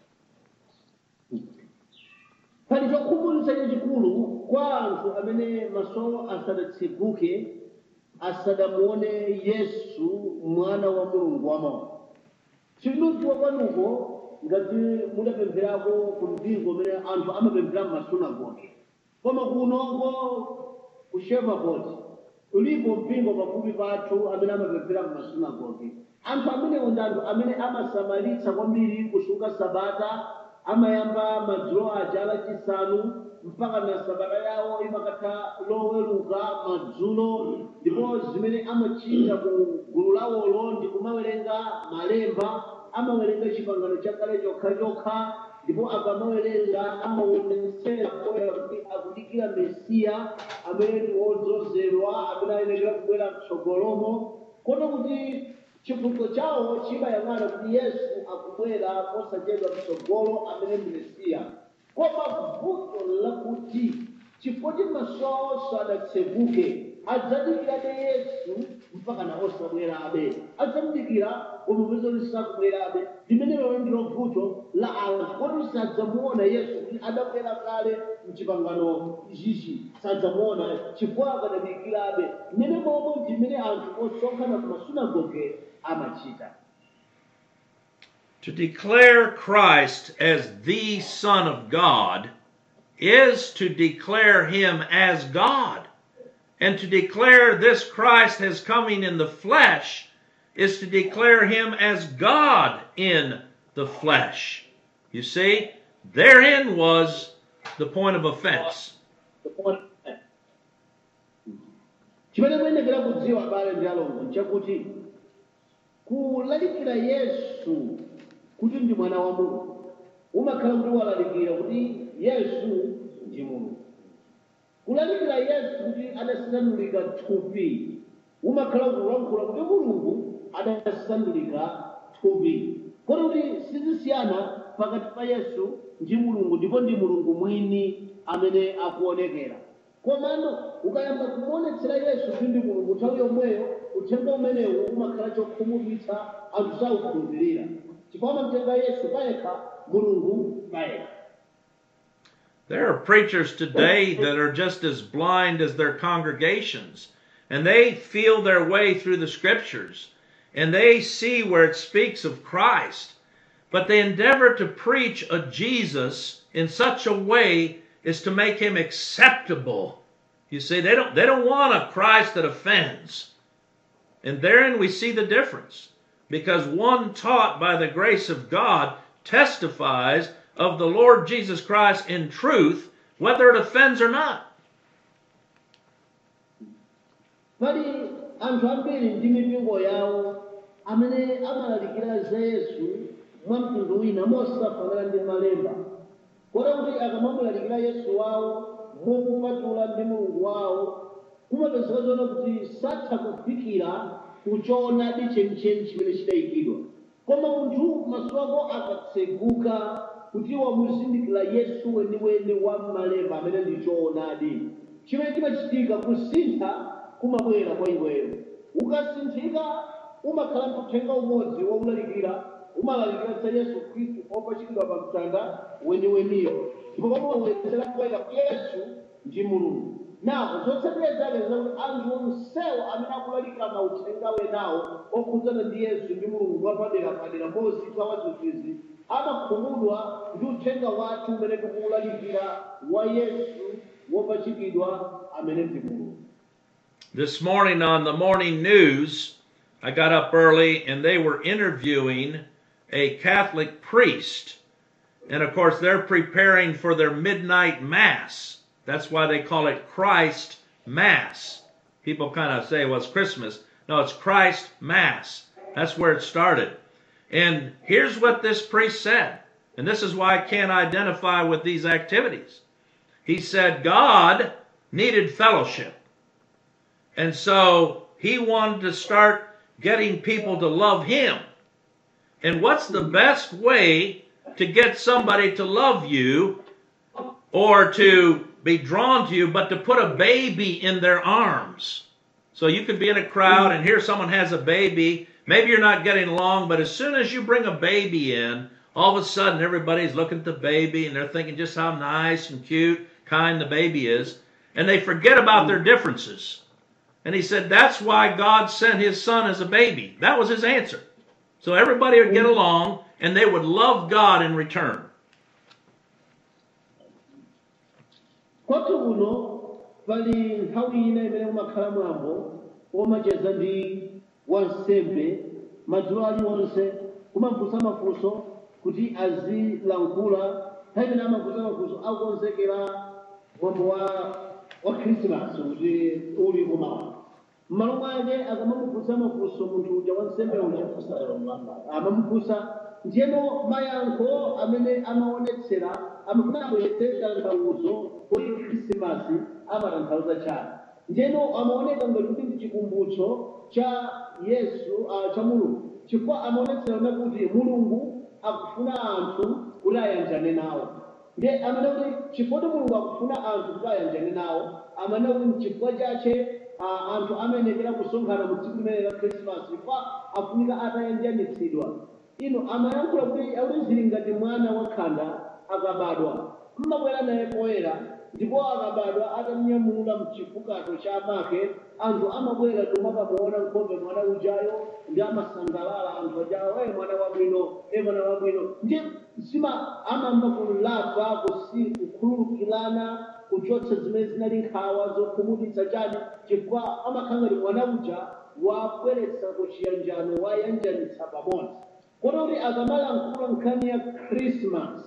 pali chokhumudwitsa chachikulu kwa anthu amene maso asadatseguke asadamuone yesu mwana wa mulungu wamawa chilidziwa kwanuko ngati mudapempherako ku mpingo umene anthu amapemphera m'masunagoge koma kunongo ku shevapot ulipo mpingo pafupi pathu amene amapemphera m'masunagoge anthu amenewo ndi anthu amene amasamalitsa kwambiri kusunga sabata amayamba madzulo aja alachisanu mpaka na sabata yawo imakatha loweruka madzulo ndipo zimene amachita ku gulu lawolo ndi kumawerenga malemba amawerenga chipangano chakale chokhachokha ndipo akamawerenga amaonetsera poyera kuti akudikira mesiya amene ndi wodzozedwa amene ayenekera kubwera mtsogolomo kono kuti chifungo chawo chimayang'ana kuti yesu akubwera posachedwa mtsogolo amene ndi mesiya koma vuto lakuti chifukwa kuti maso awo sadatseguke adzadikirabe yesu mpaka na osabwerabe adzamudikira koma peza kuti sakubwerabe limene lero ndilo vuto la anthu koti sadzamuona yesu kuti adabwera kale mchipangano ichichi sadzamuona chifukwa akadadikirabe mmene momwe ndimene anthu osonkhana ku masunagoge amachita To declare Christ as the Son of God is to declare him as God. And to declare this Christ as coming in the flesh is to declare him as God in the flesh. You see, therein was the point of offense. chimene muyenekera kudziwa abale ndi alongo nchakuti kulalikira yesu kuti ndi mwana wa mulungu umakhala kuti walalikira kuti yesu ndi mulungu kulalikira yesu kuti adasandulika thupi umakhala kulankhula kuti mulungu adasandulika thupi kodi kuti sizisiyana pakati pa yesu ndi mulungu ndipo ndi mulungu mwini amene akuonekera komano ukayamba kumuonetsera yesu kuti ndi mulungu nthawi yomweyo uthenga umenewu umakhala chokhumudwitsa anthu saukhulupirira chifukwa amamutenga yesu payekha mulungu payekha There are preachers today that are just as blind as their congregations, and they feel their way through the scriptures, and they see where it speaks of Christ, but they endeavor to preach a Jesus in such a way as to make him acceptable. You see, they don't they don't want a Christ that offends. And therein we see the difference. Because one taught by the grace of God testifies of the Lord Jesus Christ in truth, whether it offends or not. pali anthu ambiri ndi mipingo yawo amene amalalikira za yesu mwa mtundu wina mosafanana ndi malemba kota kuti akamamulalikira yesu wawo mokupatula ndi mulungu wawo kumapezeka zona kuti satha kufikira kuchoonadi chenicheni chimene chidayikidwa koma munthu maso ako akatseguka kuti wamuzindikira yesu weniweni wa malemba amene ndi choonadi chimene chimachitika kusintha kumabwera kwa iweyo ukasinthika umakhala ndi uthenga umodzi waulalikira umalalikira za yesu khristu opachikidwa pa mtanda weniweniyo ndipo pamawezera kuweka yesu ndi mulungu napo zotsatira zake zakuti anthu onsewo amene akulalika mauthenga wenawo okhudzana ndi yesu ndi mulungu mwapadera padera mozitha wazizizi amakhumudwa ndi uthenga wathu umene tikuwulalikira wa yesu wopachikidwa amene ndi mulungu This morning on the morning news, I got up early and they were interviewing a Catholic priest. And of course, they're preparing for their midnight mass. That's why they call it Christ Mass. People kind of say, well, it's Christmas. No, it's Christ Mass. That's where it started. And here's what this priest said. And this is why I can't identify with these activities. He said, God needed fellowship. And so he wanted to start getting people to love him. And what's the best way to get somebody to love you or to be drawn to you but to put a baby in their arms? So you could be in a crowd and here someone has a baby. Maybe you're not getting along, but as soon as you bring a baby in, all of a sudden everybody's looking at the baby and they're thinking just how nice and cute, kind the baby is. And they forget about their differences. And he said, That's why God sent his son as a baby. That was his answer. So everybody would get along and they would love God in return. kwathu kuno pali nthawi ina imene kumakhala mwambo womacheza ndi wansembe madzulo aliwonse kumafunsa mafunso kuti azilankhula nthawi imene amafunsa mafunso akukonzekera mwambo wa wa khrisimasi kuti uli kumawa m'malo mwake akamamufunsa mafunso munthu uja wansembe uja amamufunsa ndiyeno mayankho amene amaonetsera amafuna abweretse tanthauzo kuti khrisimasi amatanthauza chani ndiyeno amaoneka ngati kuti ndi chikumbutso cha yesu ah, cha mulungu chifukwa amaonetsera na kuti mulungu akufuna anthu kuti ayanjane nawo ndiye amene kuti chifukwa kuti mulungu akufuna anthu kuti ayanjane nawo amene kuti mchifukwa chache ah, anthu amenekera kusonkhana mu tsiku limene la khrisimasi chifukwa afunika atayanjanitsidwa ino amayankhula kuti akuti zili ngati mwana wakhanda akabadwa mmabwera naye poyera ndipo akabadwa atamnyamula mchifukato cha amake anthu amabwera tomakamuona nkhope mwana ujayo ndi amasangalala anthu ajayo e mwana wabwino e mwana wabwino ndi zima amamba kulapa kusi kukhululukirana kuchotsa zimene zinali nkhawa zokhumudwitsa chani chifukwa amakhala ngati mwana uja wabweretsa kuchiyanjano wayanjanitsa pamodzi kototi akamalankhula nkhani ya krismas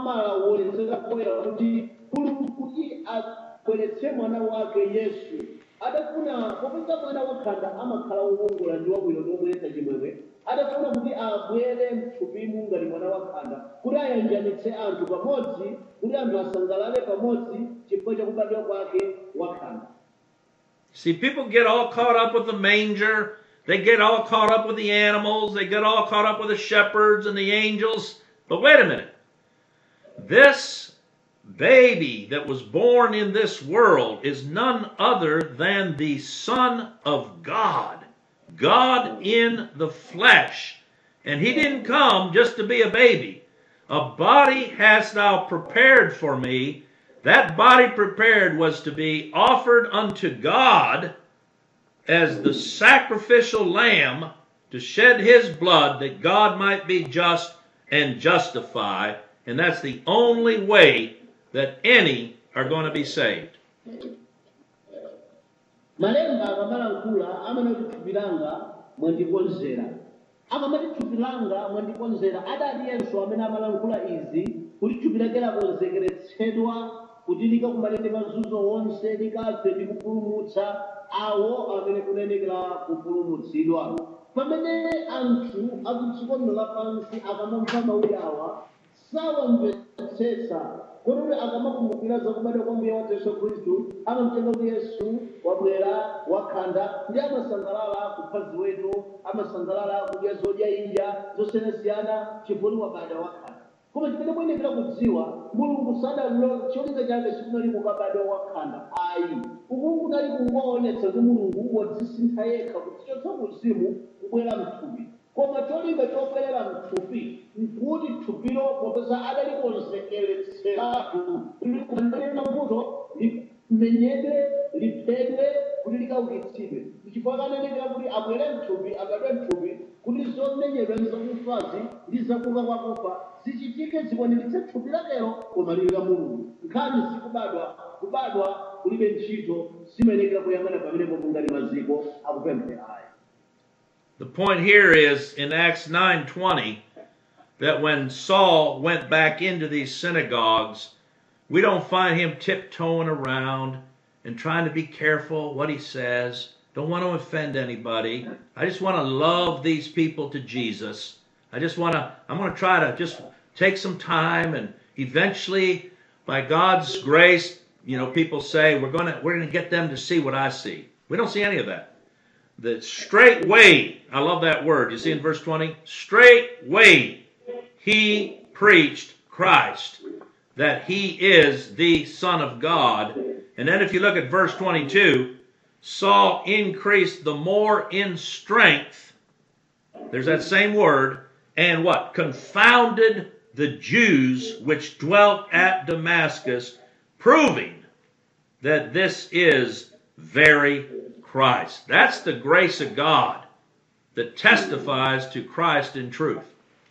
amalaonetsera poyera kuti mulungu kuti abweretse mwana wake yesu adafuna popeza mwana wakhanda amakhala wokongola ndi wabwino ndi wobweretsa chimwemwe adafuna kuti abwere mthupimu ngati mwana wakhanda kuti ayanjanitse anthu pamodzi kuti anthu asangalale pamodzi chifukwa chakubadwa kwake wakhanda See, people get all caught up with the manger. They get all caught up with the animals. They get all caught up with the shepherds and the angels. But wait a minute. This baby that was born in this world is none other than the Son of God. God in the flesh. And he didn't come just to be a baby. A body hast thou prepared for me. That body prepared was to be offered unto God as the sacrificial lamb to shed his blood that God might be just and justify. And that's the only way that any are going to be saved. malemba akamalankhula amanati thupi langa mwandikonzera akamati thupi langa mwandikonzera adaliyenso amene amalankhula izi kuti thupi lake lakonzekeretsedwa kuti likakumane ndi mazunzo wonse likafe ndi kupulumutsa awo amene kunenekera kupulumutsidwa pamene anthu akudziko lino lapansi akamamva mawu awa sawamvetsetsa kuti akamakumbukira zakubadwa kwa mbuye wathu yesu khristu amamtenga kuti yesu wabwera wakhanda ndi amasangalala kupha ziweto amasangalala kudya zodya inja zosiyanasiyana chifukwa wabadwa wakhanda koma chimene muyenekera kudziwa mulungu sadalo cholinga chake sikunali kukabadwa wakhanda ayi uku kunali kungoonetsa kuti mulungu wadzisintha yekha kudzichotsa kuzimu kubwera mthupi koma cholinga chobwerera mthupi nkuti thupilo popeza adalikonzekeretseratu likunena mbuto limenyedwe liphedwe kuti likaukitsidwe chifukwa kanenekera kuti abwere mthupi abadwe mthupi kuti zomenyedwa ndi zakufazi ndi zakuka kwakufa zichitike zikwaniritse thupi lakelo koma lili la mulungu nkhani zikubadwa kubadwa kulibe ntchito zimenekera kuyang'ana pamenepo kungali maziko akupemphera aya The point here is in Acts 9:20 that when Saul went back into these synagogues, we don't find him tiptoeing around and trying to be careful what he says. Don't want to offend anybody. I just want to love these people to Jesus. I just want to I'm going to try to just take some time and eventually by God's grace, you know, people say we're going to we're going to get them to see what I see. We don't see any of that the straight way, I love that word. You see in verse 20? Straight way he preached Christ, that he is the Son of God. And then if you look at verse 22, Saul increased the more in strength. There's that same word. And what? Confounded the Jews which dwelt at Damascus, proving that this is very Christ. That's the grace of God that testifies to Christ in truth.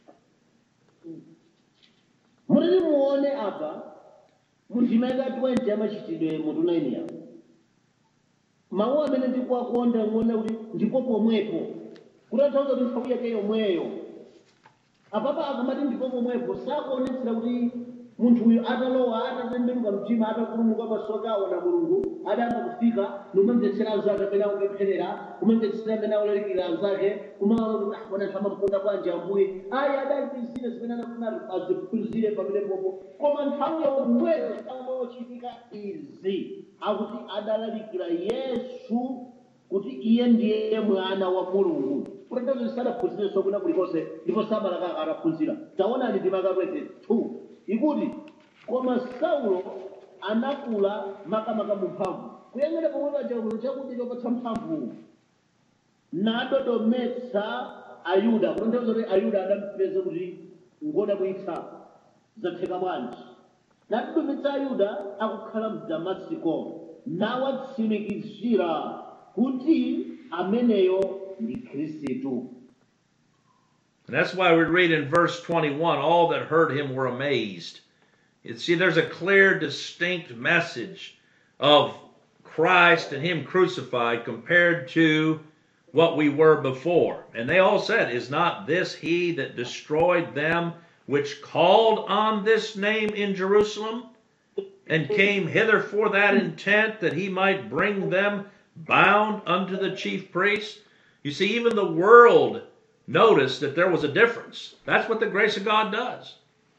mutati muone apa mundimeka 20 amachitidwe mutunaini apo mawu amene ndikuwakonda muone kuti ndipo pomwepo kutanthauza kuti nthawi yake yomweyo apapa akamati ndipo pomwepo sakuonetsera kuti munthu uyu atalowa atatembenuka mtima atapulumuka masoka aona mulungu adayamba kufika nikumamvetsera anzake amene akupempherera kumamvetsera amene akulalikira anzake kumaona kuti ah bwana anthu amamukonda bwanji ambuye ayi adaliphunzire zimene anafuna aziphunzire pamenepopo koma nthawi yomweyo amochitika izi akuti adalalikira yesu kuti iye ndiye mwana wa mulungu kutanthauza sadaphunzirenso kuna kulikonse ndipo samalaka ataphunzira taonani ndimaka 22 ikuti koma saulo anakula makamaka mu mphamvu kuyang'ana pomwe paja kuno chakudya chopatsa mphamvu nadodometsa ayuda kutanthauza kuti ayuda adampeza kuti ngoda kuitsa zatheka bwanji nadodometsa ayuda akukhala mu damasiko nawatsimikizira kuti ameneyo ndi khristu And that's why we read in verse 21 all that heard him were amazed. You see, there's a clear, distinct message of Christ and him crucified compared to what we were before. And they all said, Is not this he that destroyed them which called on this name in Jerusalem and came hither for that intent that he might bring them bound unto the chief priest. You see, even the world noticed that there was a difference. That's what the grace of God does.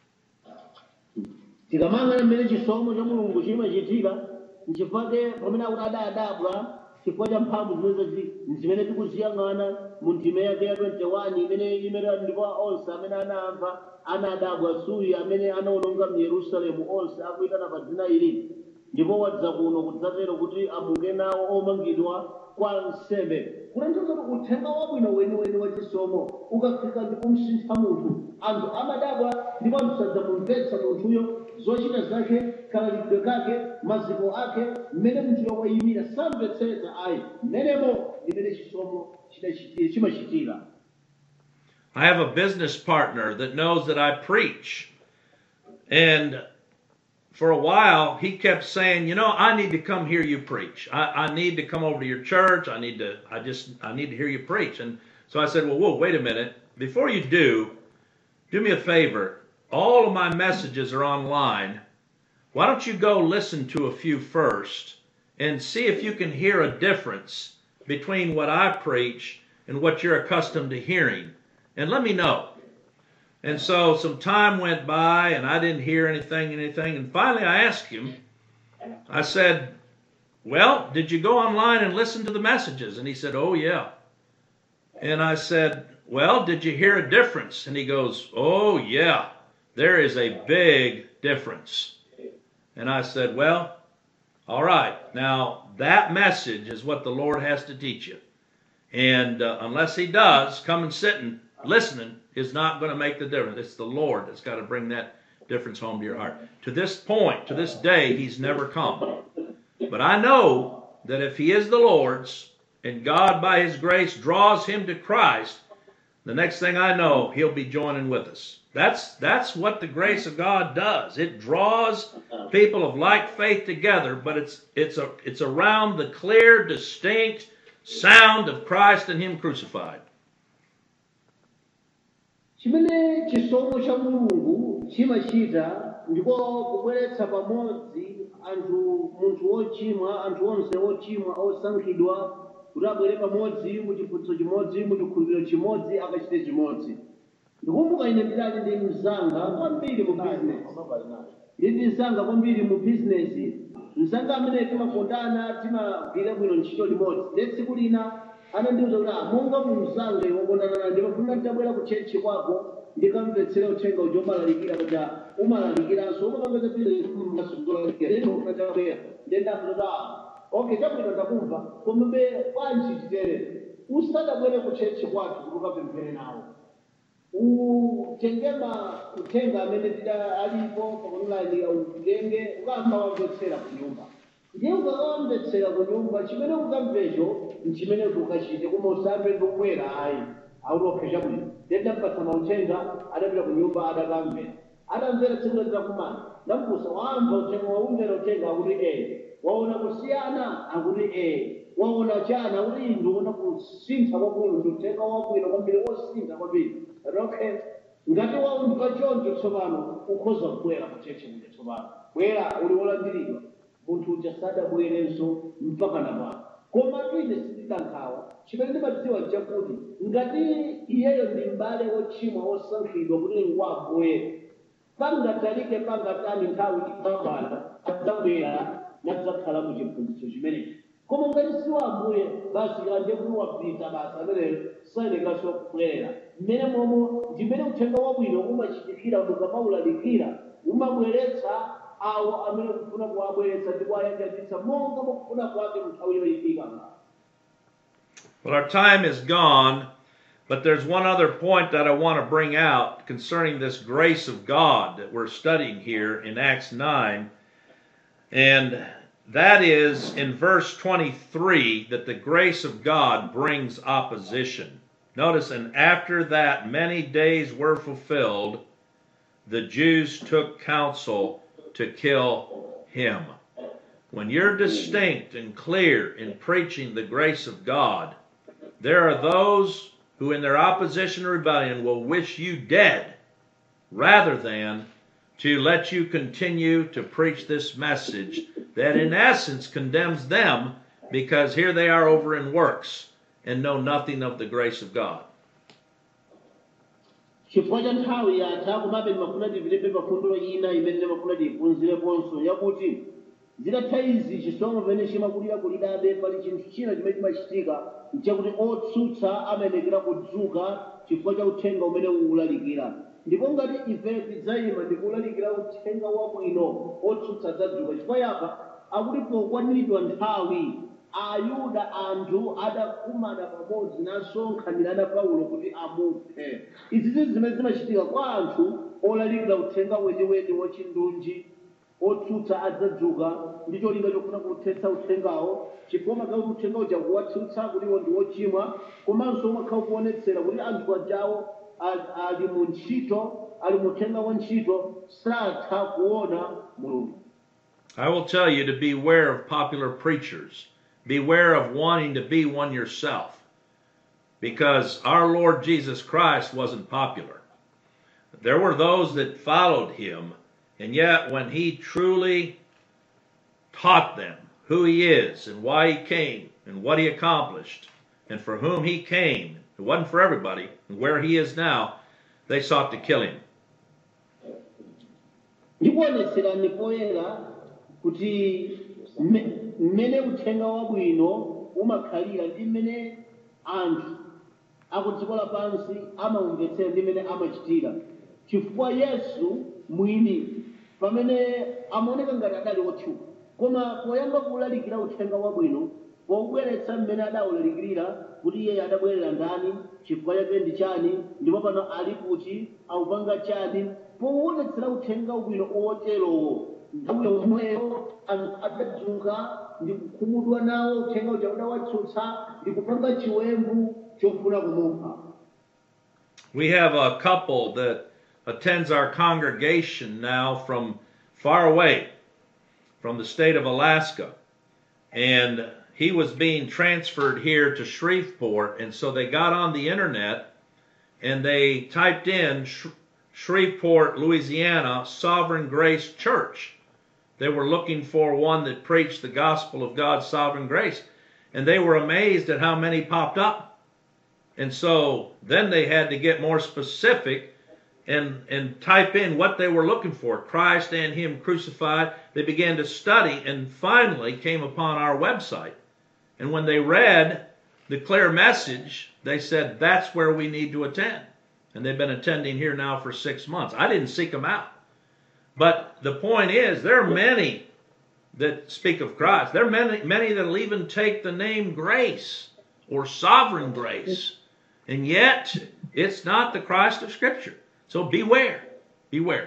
tikamangana mmene chisomo cha mulungu chimachitika nchifake pamene akuti adayadabwa chifukwa cha mphamvu zimene zachi zimene tikuziyang'ana mu ndime yake ya 21 imene imene ndipo onse amene anamva anadabwa suyi amene anawononga mu yerusalemu onse akuyitana pa dzina ili ndipo wadza kuno kudzatero kuti amuke nawo omangidwa kwa nsembe kutanthauza kuti uthenga wabwino weniweni wa chisomo ukafika ndipo msintha munthu anthu amadabwa ndipo anthu sadzamumvetsa munthuyo zochita zake kalalidwe kake maziko ake mmene munthuyo wayimira samvetsetsa ayi mmenemo ndimene chisomo chidachiti- chimachitira I have a business partner that knows that I preach. And for a while, he kept saying, You know, I need to come hear you preach. I, I need to come over to your church. I need to, I just, I need to hear you preach. And so I said, Well, whoa, wait a minute. Before you do, do me a favor. All of my messages are online. Why don't you go listen to a few first and see if you can hear a difference between what I preach and what you're accustomed to hearing? And let me know. And so some time went by and I didn't hear anything, anything. And finally I asked him, I said, Well, did you go online and listen to the messages? And he said, Oh, yeah. And I said, Well, did you hear a difference? And he goes, Oh, yeah, there is a big difference. And I said, Well, all right. Now, that message is what the Lord has to teach you. And uh, unless He does, coming sitting, listening is not going to make the difference. It's the Lord that's got to bring that difference home to your heart. To this point, to this day, He's never come. But I know that if He is the Lord's and God, by His grace, draws him to Christ, the next thing I know, He'll be joining with us. That's that's what the grace of God does. It draws people of like faith together, but it's it's a it's around the clear, distinct sound of Christ and Him crucified. chimene chisomo cha mulungu chimachita ndiko kubweretsa pamodzi anthu munthu wochimwa anthu onse wochimwa osankhidwa kuti abwere pamodzi mu chiphunzitso chimodzi mu chikhulupiriro chimodzi akachite chimodzi ndikumbuka ine ndidali ndi mzanga kwambiri mu business ndili ndi mzanga kwambiri mu business mzanga amene timakondana timagwira bwino ntchito limodzi ndi tsiku lina anandiuza kuti "Ah, monga mu mzanga iwe wokondana naye ndimafuna ndabwera ku chechi kwako ndikamvetsere uthenga uja umalalikira kuti umalalikiranso umapangeza pilimasugolaiabwera ndendakuti okay chabwino ndakumva komabe bwanji titere usadabwere ku chechi kwathu kuti ukapemphere nawo utengema uthenga amene tida alipo paonline utenge ukamba wamvetsera ku nyumba ndiye ukakawamvetsera ku nyumba chimene ukamvecho nchimene ukachite koma usambe ndikubwera ayi autophe chabwino ndendapatsa mauthenga adapita ku nyumba adakamvera adamvera tsiku litakumana ndamfunsa wamva uthenga waumvera uthenga akuti ee waona kusiyana akuti ee waona chana akuti indi uona kusintha kwabwino ndi uthenga wabwino kwambiri wosintha kwambiri okay ngati waumva choncho tsopano ukhoza kubwera ku chechi kuti tsopano bwera uli wolandiridwa munthu uja sadabwerenso mpaka napano koma twine sitidankhawa chimene ndimadziwa chakuti ngati iyeyo ndi m'bale wochimwa wosankhidwa kuti ngwabwere pangatalike pangatani nthawi ikambala adzabwera nadzakhala mu chiphunzitso chimenechi koma ngati si wambuye basi anje kuti wapita basi ameneyo sayenekanso kubwerera mmene momo ndimene uthenga wabwino umachitikira mukamawulalikira umabweretsa awo amene kufuna kuwabweretsa ndi kuwayanjanitsa monga mukufuna kwake nthawi yoyikika Well, our time is gone, but there's one other point that I want to bring out concerning this grace of God that we're studying here in Acts 9. And that is in verse 23 that the grace of God brings opposition. Notice, and after that many days were fulfilled, the Jews took counsel to kill him. When you're distinct and clear in preaching the grace of God, there are those who, in their opposition and rebellion, will wish you dead rather than to let you continue to preach this message that, in essence, condemns them because here they are over in works and know nothing of the grace of God. chifukwa cha nthawi yatha komabe ndimafuna tipitembe pafundulo ina imene ndimafuna tiyiphunzireponso yakuti zitatha izi chisomo pamene chimakulira kulidabe pali chinthu china chimene chimachitika nchakuti otsutsa amayenekera kudzuka chifukwa cha uthenga umene ukulalikira ndipo ngati ife tidzayima ndikulalikira uthenga wabwino otsutsa adzadzuka chifukwa yapa akuti pokwaniridwa nthawi ayuda anthu adakumana pamodzi nasonkhanirana paulo kuti amuphe izi zinthu zimene zimachitika kwa anthu olalikira uthenga weniweni wachindunji otsutsa adzadzuka ndi cholinga chofuna kuthetsa uthengawo chifukwa makhala kuti uthenga uja kuwatsutsa kuti iwo ndi wochimwa komanso umakhala kuonetsera kuti anthu ajawo ali- ali mu ntchito ali mu uthenga wa ntchito satha kuona mulungu I will tell you to beware of popular preachers. Beware of wanting to be one yourself. Because our Lord Jesus Christ wasn't popular. There were those that followed him, and yet when he truly taught them who he is and why he came and what he accomplished and for whom he came, it wasn't for everybody, and where he is now, they sought to kill him. ndikuonetserani poyera kuti mme- mmene uthenga wabwino umakhalira ndi mmene anthu aku dziko lapansi amaumvetsera ndi mmene amachitira chifukwa yesu mwini pamene amaoneka ngati adali wotchuka koma poyamba kulalikira uthenga wabwino pobweretsa mmene adawulalikirira kuti iye adabwerera ndani chifukwa chake ndi chani ndipo pano ali kuti akupanga chani powonetsera uthenga wabwino oterowo nthawi yomweyo anthu adadzuka ndi kukhumudwa nawo uthenga uja udawatsutsa ndi kupanga chiwembu chofuna kumupha We have a couple that attends our congregation now from far away, from the state of Alaska. And he was being transferred here to Shreveport. And so they got on the internet and they typed in Sh- Shreveport, Louisiana, Sovereign Grace Church. They were looking for one that preached the gospel of God's sovereign grace. And they were amazed at how many popped up. And so then they had to get more specific and, and type in what they were looking for Christ and Him crucified. They began to study and finally came upon our website. And when they read the clear message, they said, That's where we need to attend. And they've been attending here now for six months. I didn't seek them out. But the point is, there are many that speak of Christ. There are many, many that'll even take the name grace or sovereign grace. And yet, it's not the Christ of Scripture. So beware. Beware.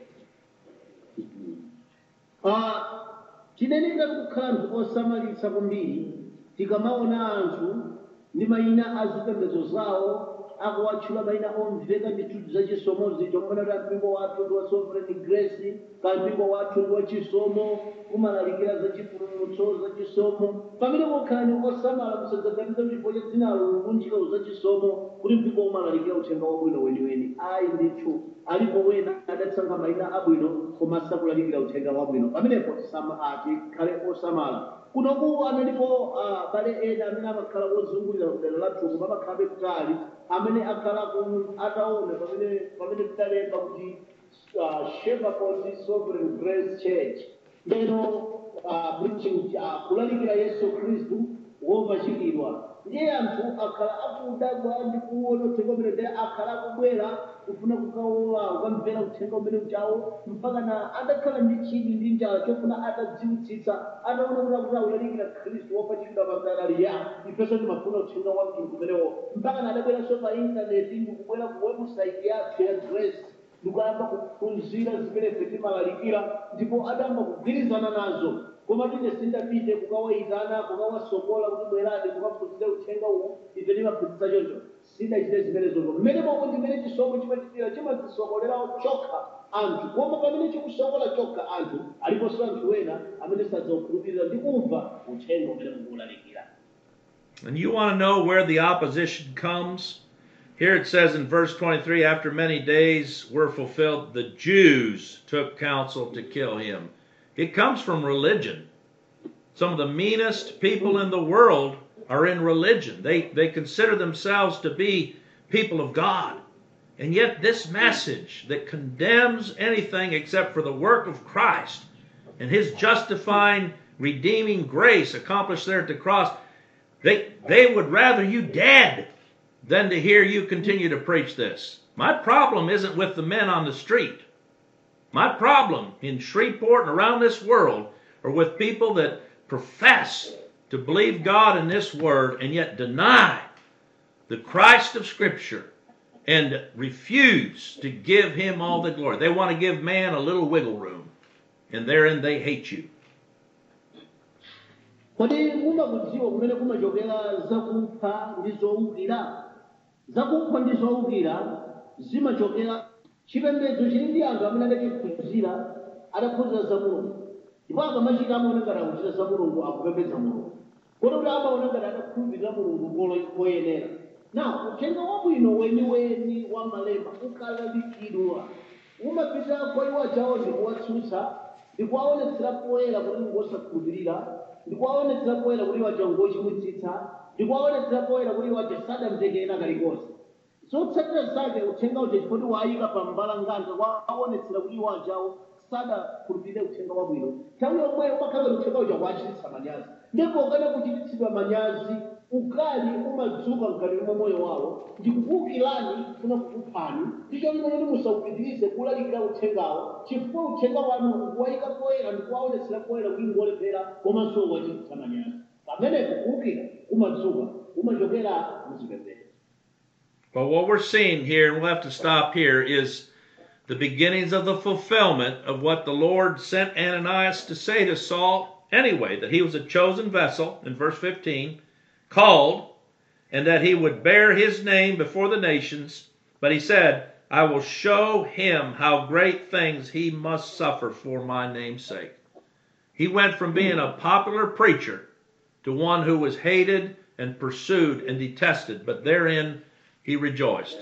Ah, tiyenera kukhala anthu osamalitsa kwambiri tikamaona anthu ndi mayina a zipembedzo zawo akuwatchula mayina omveka ndithu zachisomozi chomwe kuti mpingo wathu ndi wa sovereign grace ka mpingo wathu ndi wachisomo umalalikira za chipulumutso za chisomo pamene mokhalani osamala musadzaganiza chifukwa cha dzinalo lukunjika za chisomo kuti mpingo umalalikira uthenga wabwino weniweni ayi ndithu alipo wena adasankha mayina abwino koma sakulalikira uthenga wabwino pamenepo tisama- ah, tikhale osamala kunoku analipo ah, bale ena amene amakhala ozungulira kudera lathu koma amakhalabe kutali amene akhala ku- ataona pamene pamene tidalemba kuti uh, Shepherd Sovereign Grace Church lero uh, preaching uh, kulalikira Yesu Kristu wopachikidwa ndiye anthu akhala akudabwa ndi kuona uthenga umene ndiye akhala akubwera kufuna kukaola kukamvera uthenga umene uchawo mpaka na adakhala ndi chidi ndi njala chofuna atadziwitsitsa anaona kuti akuti akulalikira khristu wopachikidwa pamdalali ya ifenso timafuna uthenga wa mtundu umenewo mpaka na adabweranso pa intaneti ndikubwera ku website yathu ya grace ndikuyamba kuphunzira zimene ife timalalikira ndipo adayamba kugwirizana nazo koma tine sindapite kukawayitana kukawasokola kuti bwerani kukaphunzire uthenga uwu ife timaphunzitsa choncho sindachite zimenezo mmene momwe ndimene chisomo chimachitira chimazisokolera chokha anthu koma pamene chikusokola chokha anthu aliponso anthu ena amene sadzaukhulupirira ndi kumva uthenga umene mukuwulalikira And you want to know where the opposition comes? Here it says in verse 23 after many days were fulfilled, the Jews took counsel to kill him. It comes from religion. Some of the meanest people in the world are in religion. They, they consider themselves to be people of God. And yet, this message that condemns anything except for the work of Christ and his justifying, redeeming grace accomplished there at the cross, they, they would rather you dead than to hear you continue to preach this. My problem isn't with the men on the street. My problem in Shreveport and around this world are with people that profess to believe God in this word and yet deny the Christ of Scripture and refuse to give him all the glory. They want to give man a little wiggle room, and therein they hate you. kodi mumakudziwa kumene kumachokera zakupha ndi zowukira zakupha ndi zowukira zimachokera chipembedzo chili ndi anthu amene adachiphunzira adaphunzira za mulungu ndipo akamachita amaona ngati akuchita za mulungu akupembedza mulungu kodi kuti amaona ngati adakhulupirira mulungu kolo- koyenera na uthenga wabwino weniweni wa malemba ukalalikidwa umapita kwa iwo achawo ndikuwatsutsa ndikuwaonetsera poyera kuti ngosakhulupirira ndikuwaonetsera poyera kuti iwo acha ngochimwitsitsa ndikuwaonetsera poyera kuti iwo acha sadamtekera kalikonse zotsatira zake uthenga uja chifoti wayika pa mbalanganja kwaonetsera kuti iwo achawo sadakhulupirire uthenga wabwino nthawi yomweyo umakhala kuti uthenga uja wachititsa manyazi ndipo ukana kuchititsidwa manyazi ukali umadzuka mkati mwa moyo wawo ndikukuwukirani kufuna kukuphani ndicho limene musawupitirize kulalikira uthengawo chifukwa uthenga wanu ukuwayika poyera ndikuwaonetsera poyera kuti ngolephera komanso wachititsa manyazi pamenepo kuwukira kumadzuka kumachokera muzipembedzo But what we're seeing here, and we'll have to stop here, is the beginnings of the fulfillment of what the Lord sent Ananias to say to Saul anyway, that he was a chosen vessel, in verse 15, called, and that he would bear his name before the nations. But he said, I will show him how great things he must suffer for my name's sake. He went from being a popular preacher to one who was hated and pursued and detested, but therein he rejoiced.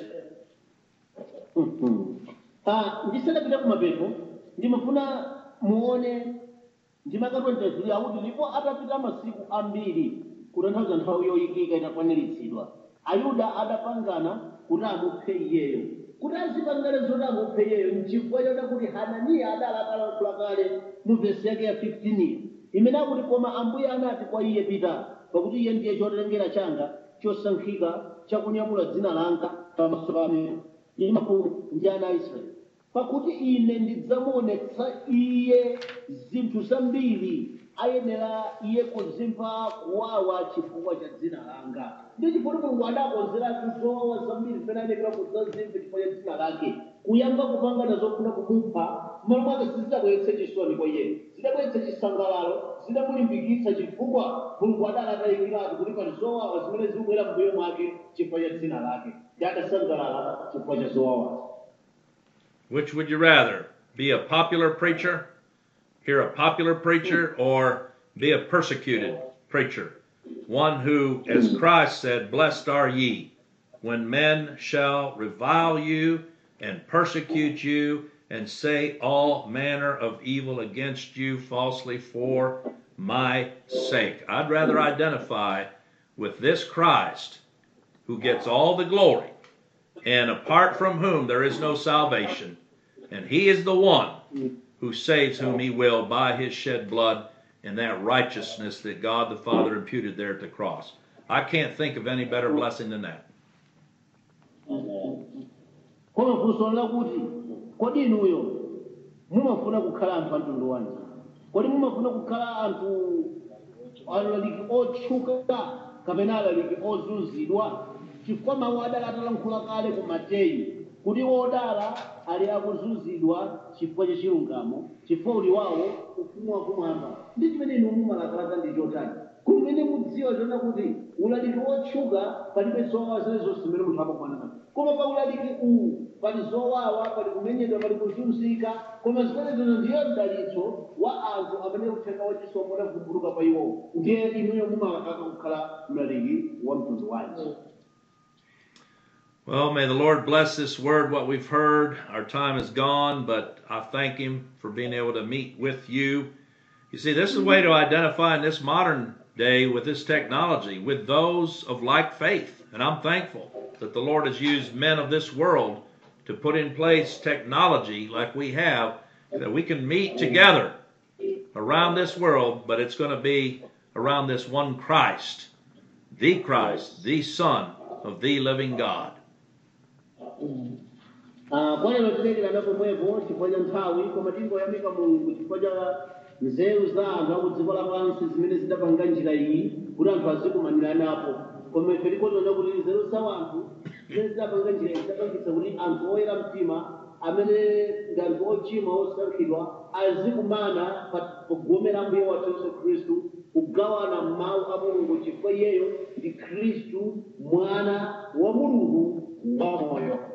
Ah, ndisanapita kumapeto ndimafuna muone ndimakatondezuli akuti ndipo atapita masiku ambiri kutanthauza nthawi yoyikika itakwaniritsidwa ayuda adapangana kuti amuphe iyeyo kuti azipangane zoti amuphe iyeyo nchifukwa chota kuti hananiya adali atalankhula kale mu vesi yake ya 15 imene akuti koma ambuye anati kwa iye pita pakuti iye ndiye chotengera changa chosankhika chakunyamula dzina langa pamaso pame ndi mafumu ndi ana a israeli pakuti ine ndidzamuonetsa iye zinthu zambiri ayenera iye kuzimva kuwawa chifukwa cha dzina langa ndi chifukwa mulungu adakonzeratu zowawa zambiri zimene ayenera kudzazimva chifukwa cha dzina lake kuyamba kupangana zofuna kumupha m'malo mwake sizidabweretse chisoni kwa iye zidabweretse chisangalalo zidamulimbikitsa chifukwa mulungu adali atayikiratu kuti pali zowawa zimene zikubwera mbuyo mwake chifukwa cha dzina lake ndi adasangalala chifukwa cha zowawa Which would you rather? Be a popular preacher, hear a popular preacher, or be a persecuted preacher? One who, as Christ said, Blessed are ye when men shall revile you and persecute you and say all manner of evil against you falsely for my sake. I'd rather identify with this Christ who gets all the glory and apart from whom there is no salvation. And he is the one who saves whom he will by his shed blood and that righteousness that God the Father imputed there at the cross. I can't think of any better blessing than that. koma funso lakuti kodi inuyo mumafuna kukhala anthu a mtundu wanji kodi mumafuna kukhala anthu alaliki otchuka kapena alaliki ozunzidwa chifukwa mawu adala atalankhula kale ku mateyu kuti wodala ali akuzunzidwa chifukwa cha chilungamo chifukwa uli wawo ufumu wakumwamba ndi chimene inu mumalakalaka ndi chotani kumene mudziwa zona kuti ulaliki wotchuka palibe zowawa zene zonse zimene munthu amafanana koma pa ulaliki uwu pali zowawa pali kumenyedwa pali kuzunzika koma zimene zino ndiyo mdalitso wa anthu amene uthenga wachisomo unavumbuluka pa iwo ndiye inuyo mumalakaka kukhala mlaliki wa mtundu wanji Well, may the Lord bless this word, what we've heard. Our time is gone, but I thank Him for being able to meet with you You see, this is a way to identify in this modern day with this technology, with those of like faith. And I'm thankful that the Lord has used men of this world to put in place technology like we have that we can meet together around this world, but it's going to be around this one Christ, the Christ, the Son of the living God. Ah, kwa lero tilekera pomwepo chifukwa cha nthawi koma tingoyamika mulungu chifukwa cha nzeru za anthu aku dziko lapansi zimene zidapanga njira iyi kuti anthu azikumanira napo koma ife tikuona kuti nzeru za anthu zimene zidapanga njira iyi zidapangitsa kuti anthu oyera mtima amene ndi anthu ochimwa osankhidwa azikumana pa- pogomera mbuye wathu yesu khristu kugawana mawu a mulungu chifukwa iyeyo ndi khristu mwana wa mulungu wamoyo